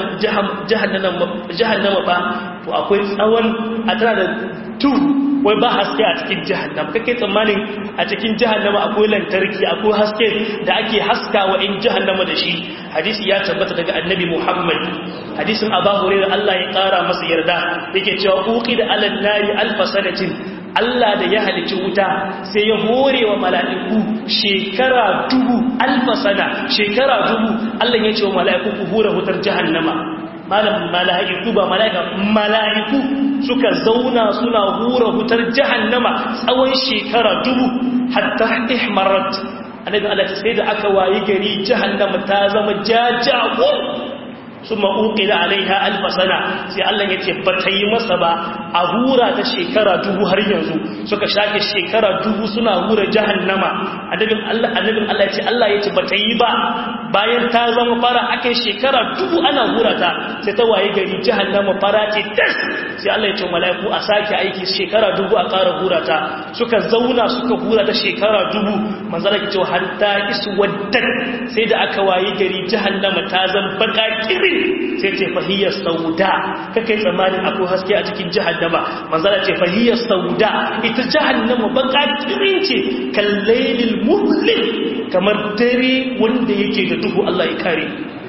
jahannama ba to akwai tsawon a tana da tu wai ba haske a cikin jahannama kake tsammanin a cikin jahannama akwai lantarki akwai haske da ake haska wa in jahannama da shi hadisi ya tabbata daga annabi muhammad hadisin abu hurairah Allah ya kara masa yarda yake cewa uqida alan nari alfa sanatin Allah da ya halicci wuta sai ya hore wa mala'iku shekara dubu alfa sana shekara dubu Allah ya ce wa mala'iku ku hura wutar jahannama malam mala'iku ba mala'ika mala'iku suka zauna suna hura wutar jahannama tsawon shekara dubu hatta ihmarat annabi Allah sai da aka wayi gari jahannama ta zama jajawo sun ma'uƙila alaiha alfasana sai Allah ya ce ba ta yi masa ba a hura ta shekara dubu har yanzu suka shafe shekara dubu suna hura jahannama annabin Allah annabin Allah ya ce Allah ya ce ba ta yi ba bayan ta zama fara aka shekara dubu ana hura ta sai ta waye gari jahannama fara ce tas sai Allah ya ce mala'iku a sake aiki shekara dubu a ƙara hura ta suka zauna suka hura ta shekara dubu manzala ke cewa hatta iswaddat sai da aka waye gari jahannama ta zama baka kirin sai ce fahiyar sauda kakai tsammanin akwai haske a cikin jahannama manzala ce fahiyar sauda ita jahannama baka kirin ce kallailil muhlil kamar dare wanda yake da duhu Allah ya kare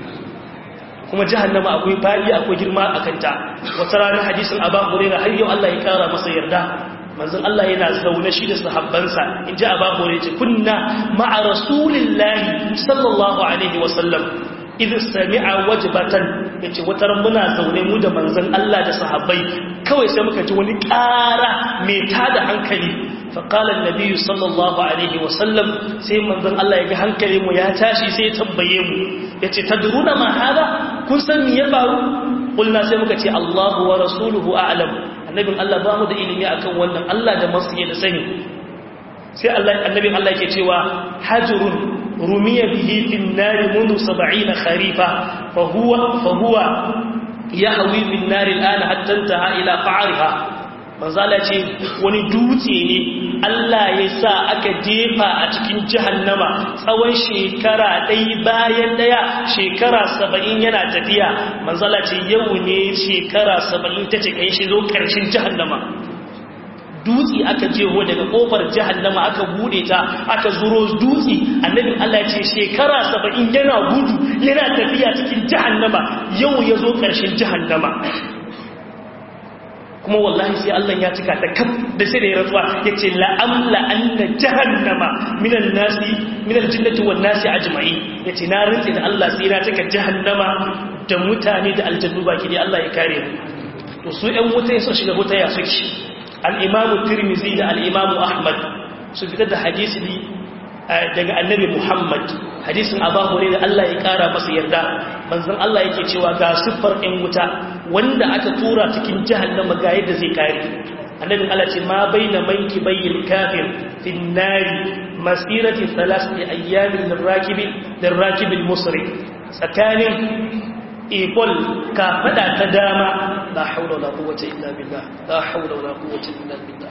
kuma jahannama akwai fadi akwai girma a kanta wata ranar hadisin abu hurairah har yau Allah ya kara masa yarda manzon Allah yana zaune shi da sahabbansa in ji ababu ne ce kunna ma'a rasulillahi sallallahu alaihi wasallam idh sami'a wajbatan yace wata ran muna zaune mu da manzon Allah da sahabbai kawai sai muka ji wani ƙara mai tada hankali fa qala an-nabi sallallahu alaihi wasallam sai manzon Allah ya ga hankali mu ya tashi sai ya tambaye mu yace tadruna ma hada kun san me ya faru kulna sai muka ce Allahu wa rasuluhu a'lam annabin Allah ba mu da ilimi akan wannan Allah da masu da sani sai Allah annabin Allah yake cewa hajrun rumiya bihi fin nari mundu 70 kharifa fa huwa fa huwa yahwi bin nari al'ana hatta intaha ila qa'riha manzala ce wani dutse ne Allah ya sa aka jefa a cikin jahannama tsawon shekara ɗaya bayan ɗaya shekara saba'in yana tafiya manzala ce yau ne shekara saba'in ta ce kai shi zo ƙarshen jahannama dutse aka jeho daga ƙofar jahannama aka bude ta aka zuro dutse annabin Allah ce shekara saba'in yana gudu yana tafiya cikin jahannama yau ya zo ƙarshen jahannama kuma wallahi sai Allah ya cika ta kaf da sai da ya rantsuwa yace la amla anna jahannama minan nasi minal jinnati wan nasi ajma'in yace na rantsi da Allah sai na cika jahannama da mutane da aljannu baki dai Allah ya kare mu to su ɗan wuta sun shiga wuta ya suke al-imamu tirmizi da al-imamu ahmad su fitar da hadisi daga annabi muhammad hadisin abu hurairah Allah ya kara masa yarda manzon Allah yake cewa ga siffar ɗan wuta wanda aka tura cikin jahannama ga yadda zai kare annabi Allah ce ma baina manki bayyin kafir fi nari masirati thalathati ayyamin lirakibi lirakibi musri tsakanin ikol ka fada ta dama la haula wala quwwata illa billah la haula wala quwwata illa billah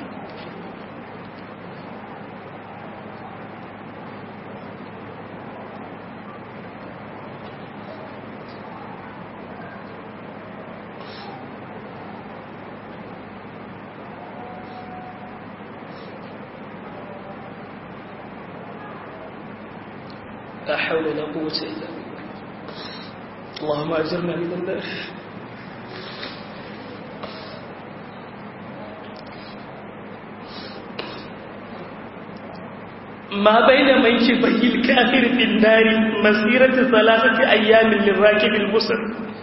لا حول ولا قوة إلا بالله اللهم أجرنا من النار ما بين منكبي الكافر في النار مسيرة ثلاثة أيام للراكب المسر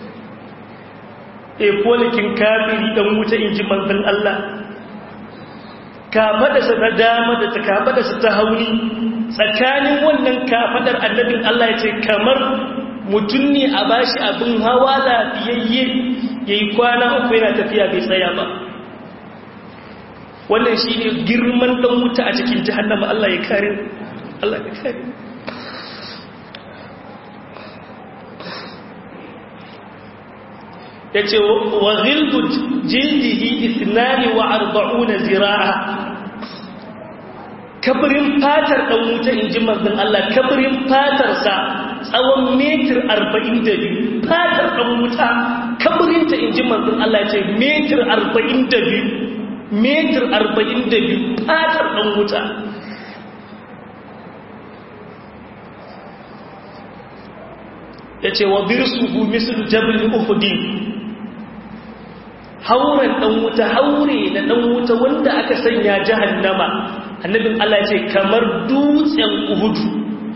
epolikin kafiri dan wuta in ji manzan Allah kafadarsa ta dama da ta kafadarsa ta hauni tsakanin wannan kafadar annabin Allah ya ce kamar mutum ne a bashi abin hawa lafiyayye ya yi kwana uku yana tafiya bai tsaya ba wannan shi ne girman ɗan wuta a cikin jihannama Allah ya kare Allah ya kare ya ce wa zildu jildihi isnani wa arba'una zira'a kabirin fatar ɗan wuta in ji manzan Allah kabirin fatarsa tsawon metir arba'in da biyu fatar ɗan wuta kabirinta in ji manzan Allah ce metir arba'in da biyu metir arba'in da biyu fatar ɗan wuta ya ce wa birsuhu misal jabal uhudin hauren ɗan wuta haure na ɗan wuta wanda aka sanya jahannama annabin Allah ce kamar dutsen uhudu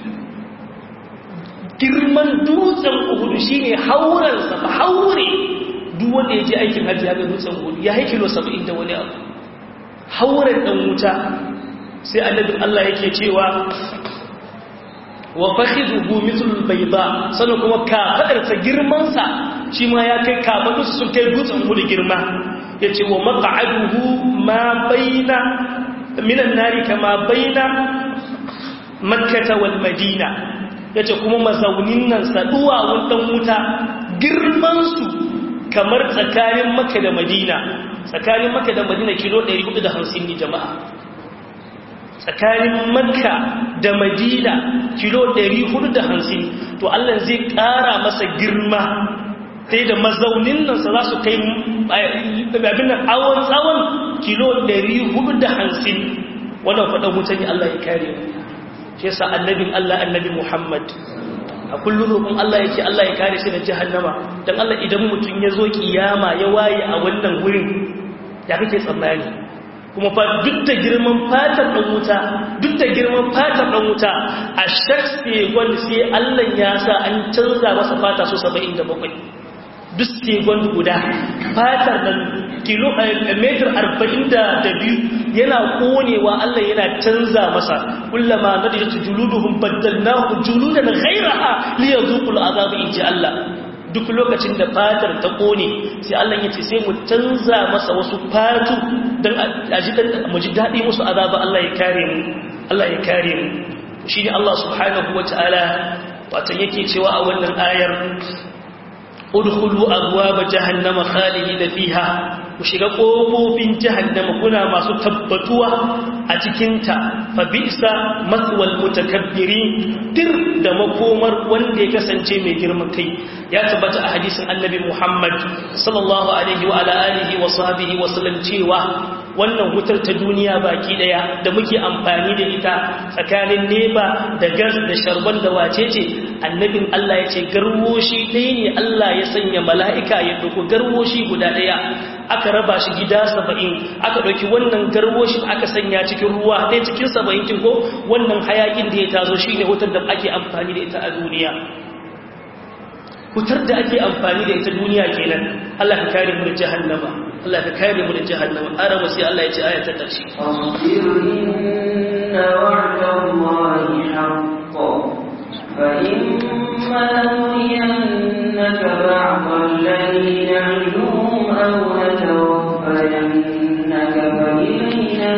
girman dutsen uhudu shine haurensa ba haure duk wanda ya je aikin hajji ya ga dutsen uhudu ya haikilo saba'in da wani abu hauren ɗan wuta sai annabin Allah yake cewa wa fakhiduhu mithlul bayda sannan kuma kafadarsa girmansa shi ma ya kai kafadarsa sun kai dutsen uhudu girma yace wa maq'aduhu ma baina minan nari kama baina makkata wal madina yace kuma mazaunin nan saduwa wannan wuta girman su kamar tsakanin makka da madina tsakanin makka da madina kilo 450 ne jama'a tsakanin makka da madina kilo 450 to Allah zai kara masa girma sai da mazaunin nan sa za su kai abin awon tsawon kilo 450 wannan faɗin mutane Allah ya kare shi yasa annabin Allah annabi Muhammad a kullum roƙon Allah yake Allah ya kare shi da jahannama dan Allah idan mutum ya zo kiyama ya waye a wannan wurin ya kake tsammani kuma fa duk da girman fatar ɗan wuta duk da girman fatar ɗan wuta a shakse wanda sai Allah ya sa an canza masa fata so 77 duk segon guda fatar nan kilo metar arba'in da biyu yana konewa Allah yana canza masa kullama na da yake juluduhun baddalnahu juludan ghairaha li yazuqul azab inji Allah duk lokacin da fatar ta kone sai Allah ya ce sai mu canza masa wasu fatu dan aji mu ji dadi musu azaba Allah ya kare mu Allah ya kare mu shine Allah subhanahu wataala wato yake cewa a wannan ayar udkhulu abwaaba jahannama khalidina fiha ku shiga kofofin jahannama kuna masu tabbatuwa a cikin ta fa bi'sa maswal mutakabbirin tir da makomar wanda ya kasance mai girman kai ya tabbata a hadisin annabi Muhammad sallallahu alaihi wa ala alihi wa sahbihi wa sallam cewa wannan wutar ta duniya baki daya da muke amfani da ita tsakanin neba da gas da sharban da wacece annabin Allah ya ce garwoshi ɗaya ne Allah ya sanya mala'ika ya ɗauko garwoshi guda ɗaya aka raba shi gida saba'in aka ɗauki wannan garwoshi aka sanya cikin ruwa ɗaya cikin saba'in kin ko wannan hayakin da ya tazo shi ne wutar da ake amfani da ita a duniya wutar da ake amfani da ita duniya kenan Allah ka kare mu da jahannama Allah ka kare mu da jahannama araba sai Allah ya ce aya ta ƙarshe inna wa'dallahi haqqun فإما نرينك بعض الذي نعدهم أو نتوفينك فإلينا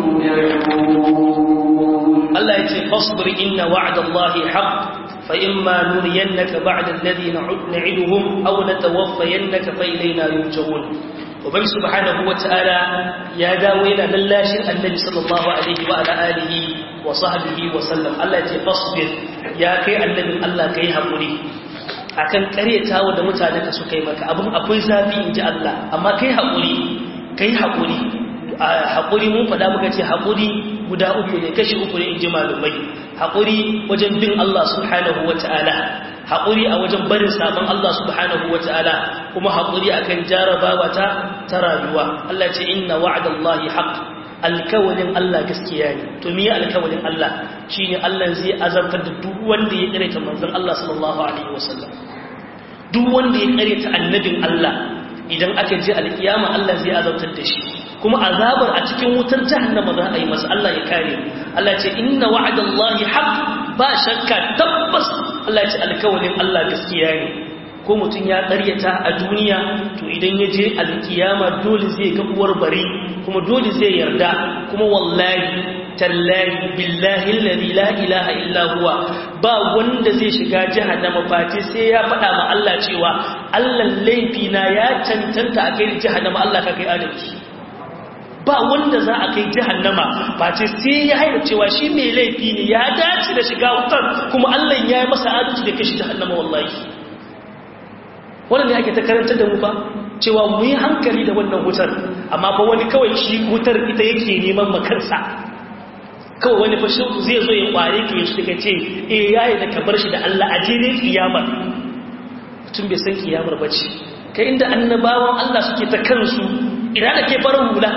يرجعون الله يتي فاصبر إن وعد الله حق فإما نرينك بعد الذي نعدهم أو نتوفينك فإلينا يرجعون وبن سبحانه وتعالى يا داوينا للاشر النبي صلى الله عليه وعلى آله وصحبه وسلم الله يتي فاصبر ya kai annabin Allah ka yi haƙuri a kan ƙaryatawa da mutane ka suka yi maka abin akwai zafi in ji Allah amma kai haƙuri ka yi haƙuri haƙuri mun faɗa muka ce haƙuri guda uku ne kashi uku ne in ji malumai haƙuri wajen bin Allah subhanahu wa ta'ala haƙuri a wajen barin sabon Allah subhanahu wa ta'ala kuma haƙuri akan jarabawa ta ta rayuwa Allah ce inna wa'adallahi haqq alkawalin Allah gaskiya ne to miye alkawalin Allah shine Allah zai azabtar da duk wanda ya karanta manzon Allah sallallahu alaihi wasallam duk wanda ya karanta annabin Allah idan aka je alkiyama Allah zai azabtar da shi kuma azabar a cikin wutar jahannama za a yi masa Allah ya kare Allah ce inna wa'adallahi haqq ba shakka tabbas Allah ce alkawalin Allah gaskiya ne ko mutum ya ƙaryata a duniya to idan ya je alkiyama dole zai ga uwar bari kuma dole zai yarda kuma wallahi tallahi billahi alladhi la ilaha illa huwa ba wanda zai shiga jahannama face sai ya faɗa ma Allah cewa Allah laifi na ya cancanta a kai jahannama Allah ka kai adalci ba wanda za a kai jahannama face sai ya haida cewa shi mai laifi ne ya dace da shiga wutar kuma Allah ya yi masa adalci da kashi jahannama wallahi wannan ne ake ta karanta da mu ba cewa mu yi hankali da wannan wutar amma ba wani kawai shi wutar ita yake neman makarsa kawai wani fashi zai zo ya kware ka shi ka ce eh yayi da ka bar shi da Allah a jere kiyamar mutum bai san kiyamar ba ce kai inda annabawan Allah suke ta kansu ina da ke farin hula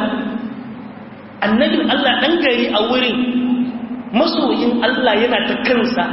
annabin Allah dan gari a wurin masoyin Allah yana ta kansa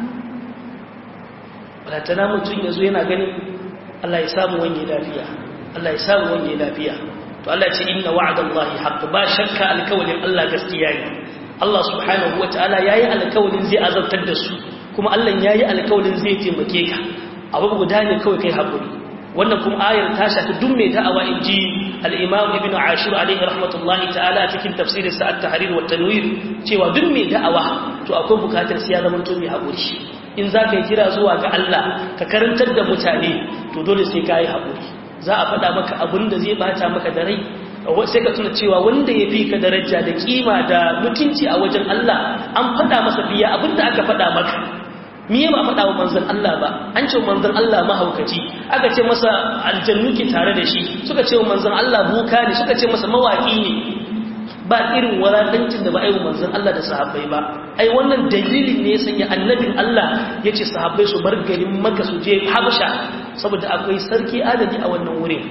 balatana mutum ya zo yana ganin Allah ya samu wanye lafiya Allah ya samu wanye lafiya to Allah ce inna wa'dallahi haqq ba shakka alkawalin Allah gaskiya ne Allah subhanahu wataala yayi alkawalin zai azabtar da su kuma Allah yayi alkawalin zai taimake ka abu guda ne kawai kai hakuri wannan kuma ayar ta shafi duk mai da'awa inji al-Imam Ibn Ashur alaihi rahmatullahi ta'ala cikin tafsirin sa at-Tahrir wa tanwir cewa duk mai da'awa to akwai bukatar sai ya zama to mai hakuri in za ka yi kira zuwa ga Allah ka karantar da mutane to dole sai ka yi haƙuri za a faɗa maka abin da zai bata maka da rai sai ka tuna cewa wanda ya fi ka daraja da kima da mutunci a wajen Allah an faɗa masa biya abin da aka faɗa maka miye ba faɗa wa manzan Allah ba an ce manzan Allah mahaukaci aka ce masa aljannu ke tare da shi suka ce wa manzan Allah buka ne suka ce masa mawaƙi ne ba irin walaƙancin da ba a yi manzan Allah da sahabbai ba ai wannan dalilin ne ya sanya annabin Allah ya ce sahabbai su bar garin maka su je habsha saboda akwai sarki adadi a wannan wurin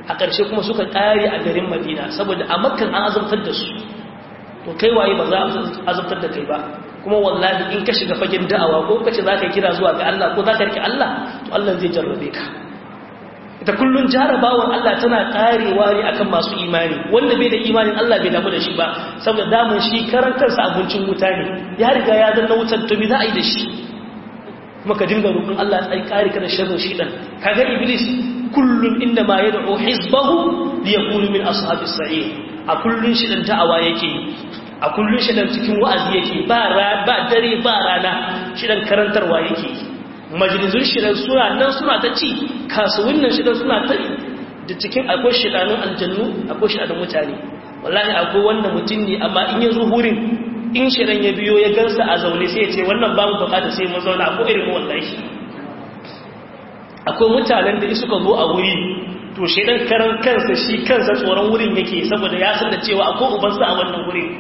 a ƙarshe kuma suka ƙare a garin madina saboda a makkan an azabtar da su to kai waye ba za a azabtar da kai ba kuma wallahi in ka shiga fagen da'awa ko kace za ka kira zuwa ga Allah ko za ka rike Allah to Allah zai jarrabe ka ita kullun jarabawan Allah tana karewa ne akan masu imani wanda bai da imanin Allah bai damu da shi ba saboda damun shi karan kansa abincin wuta ne ya riga ya danna wutar to me za a yi da shi kuma ka dinga roƙon Allah ya kare ka da sharrin shi dan kaga iblis kullun inda ma yad'u hizbahu liyakunu min ashabis sa'ir a kullun shi dan da'awa yake a kullun shi dan cikin wa'azi yake ba ba dare ba rana shi dan karantarwa yake majalisun shidan suna nan suna ta ci kasuwannin shidan suna ta da cikin akwai shidanun aljannu akwai shidanun mutane wallahi akwai wanda mutum ne amma in ya zo wurin in shidan ya biyo ya gansa a zaune sai ya ce wannan babu bukata sai mun zauna akwai irin wallahi akwai mutanen da suka zo a wuri to shidan karan kansa shi kansa tsoron wurin yake saboda ya san da cewa akwai ubansa a wannan wurin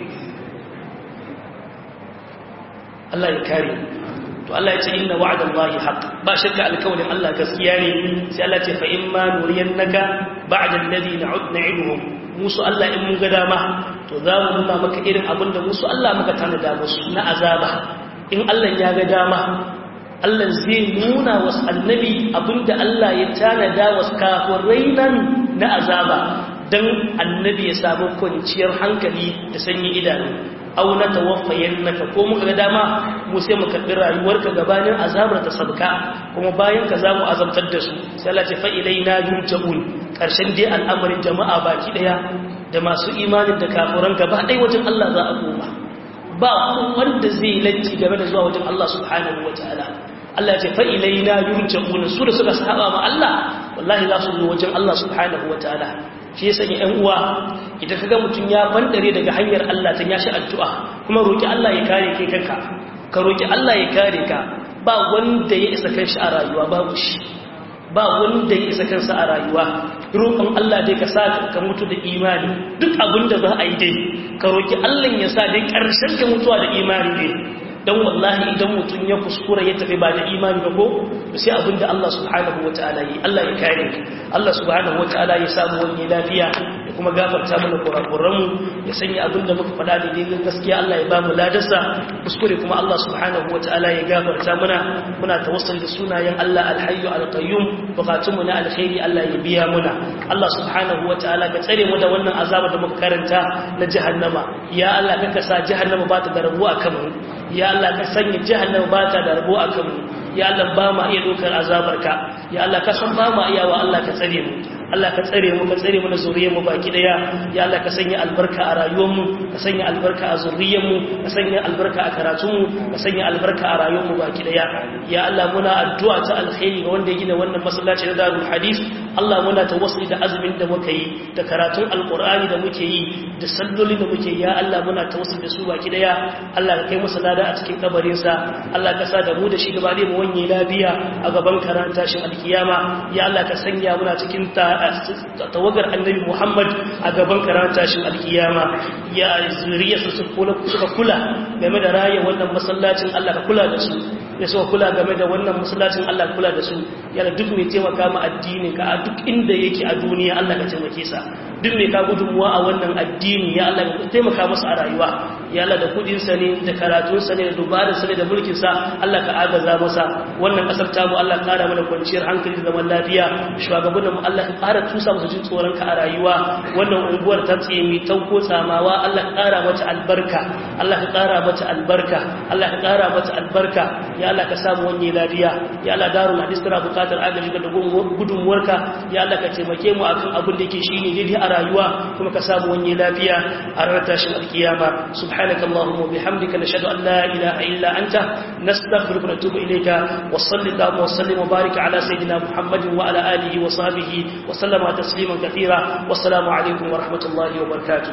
Allah ya kare to Allah ya ce inna wa'dallahi haqq ba shakka alkawlin Allah gaskiya ne sai Allah ce fa in ma nuriyannaka ba'da alladhi na'iduhum musu Allah in mun ga dama to za mu nuna maka irin abin da musu Allah muka tanada musu na azaba in Allah ya ga dama Allah zai nuna wasu annabi abinda Allah ya tanada wasu kafirai nan na azaba dan annabi ya samu kwanciyar hankali da sanyi idanu au na tawaffayannaka ko muka ga dama mu sai mu karbi rayuwarka gabanin azabar ta sabka kuma bayan ka zamu azabtar da su sai Allah ya fa ilaina yurja'un karshen dai al'amarin jama'a baki daya da masu imanin da kafiran gaba dai wajen Allah za a koma ba wanda zai latti game da zuwa wajen Allah subhanahu wataala Allah ya ce fa ilaina yurja'un su da suka saba ma Allah wallahi za su zo wajen Allah subhanahu wataala shi ya sanya ‘yan uwa idan kaga mutum ya bandare daga hanyar Allah ta yashi addu'a kuma roƙi Allah ya kare kai kanka ka roƙi Allah ya kare ka ba wanda ya isa kanshi a rayuwa babu shi ba wanda ya isa kansa a rayuwa roƙon Allah dai ka sa ka mutu da imani duk abin da za a yi dai ka roƙi Allah ya sa dai ƙarshen ka mutuwa da imani ne don wallahi idan mutum ya kuskura ya tafi ba da imani ba ko sai abinda Allah subhanahu wa ta'ala yi Allah ya kare Allah subhanahu wa ta'ala ya samu wani lafiya ya kuma gafarta mana kurakuranmu ya sanya abinda muka faɗa da daidai gaskiya Allah ya ba mu ladarsa kuskure kuma Allah subhanahu wa ta'ala ya gafarta mana muna tawassuli da sunayen Allah alhayyu alqayyum bukatunmu na alkhairi Allah ya biya muna Allah subhanahu wa ta'ala ka tsare mu da wannan azaba da muka karanta na jahannama ya Allah ka sa jahannama ba ta da rabu a kanmu ya Allah ka sanya jahannama ba ta da rabo a kanmu ya Allah ba ma iya dokar azabarka ya Allah ka san ba ma iya wa Allah ka tsare mu Allah ka tsare mu ka tsare mu da zuriyar mu baki daya ya Allah ka sanya albarka a rayuwar mu ka sanya albarka a zuriyar mu ka sanya albarka a karatun mu ka sanya albarka a rayuwar mu baki daya ya Allah muna addu'a ta alkhairi ga wanda ya gina wannan masallaci na Darul Hadith Allah muna tawassuli da azumin da muka yi da karatun alqur'ani da muke yi da salloli da muke ya Allah muna tawassuli da su baki daya Allah ka kai masa lada a cikin kabarin sa Allah ka sa da mu da shi gaba da mu wanye lafiya a gaban karanta shin alkiyama ya Allah ka sanya muna cikin ta tawagar annabi Muhammad a gaban karanta shin alkiyama ya zuriyarsa su kula suka kula game da raya wannan masallacin Allah ka kula da su ya suka kula game da wannan masallacin Allah ka kula da su yana duk mai taimaka ma addinin ka a duk inda yake a duniya Allah ka taimake sa duk mai ka gudunmuwa a wannan addini ya Allah ka taimaka masa a rayuwa ya Allah da kudin sa ne da karatun sa ne da dubarin sa ne da mulkin sa Allah ka agaza masa wannan kasar tamu Allah kara mana kwanciyar hankali da zaman lafiya shugabannin mu Allah ka kara tusa musu jin tsoron ka a rayuwa wannan unguwar ta tsaye mai tauko tsamawa Allah ka kara mata albarka Allah ka kara mata albarka Allah ka kara mata albarka ya Allah ka samu wani lafiya ya Allah darul hadis tana bukatar agaji da gudunmuwarka ya Allah ka taimake mu akan abin da yake shine daidai a rayuwa kuma ka samu wani lafiya a ranar tashin alkiyama subhanaka allahumma wa bihamdika nashhadu an la ilaha illa anta nastaghfiruka wa natubu ilayka wa sallallahu wa sallim wa barik ala sayidina muhammadin wa ala alihi wa sahbihi wa sallama tasliman kathira wassalamu alaikum wa rahmatullahi wa barakatuh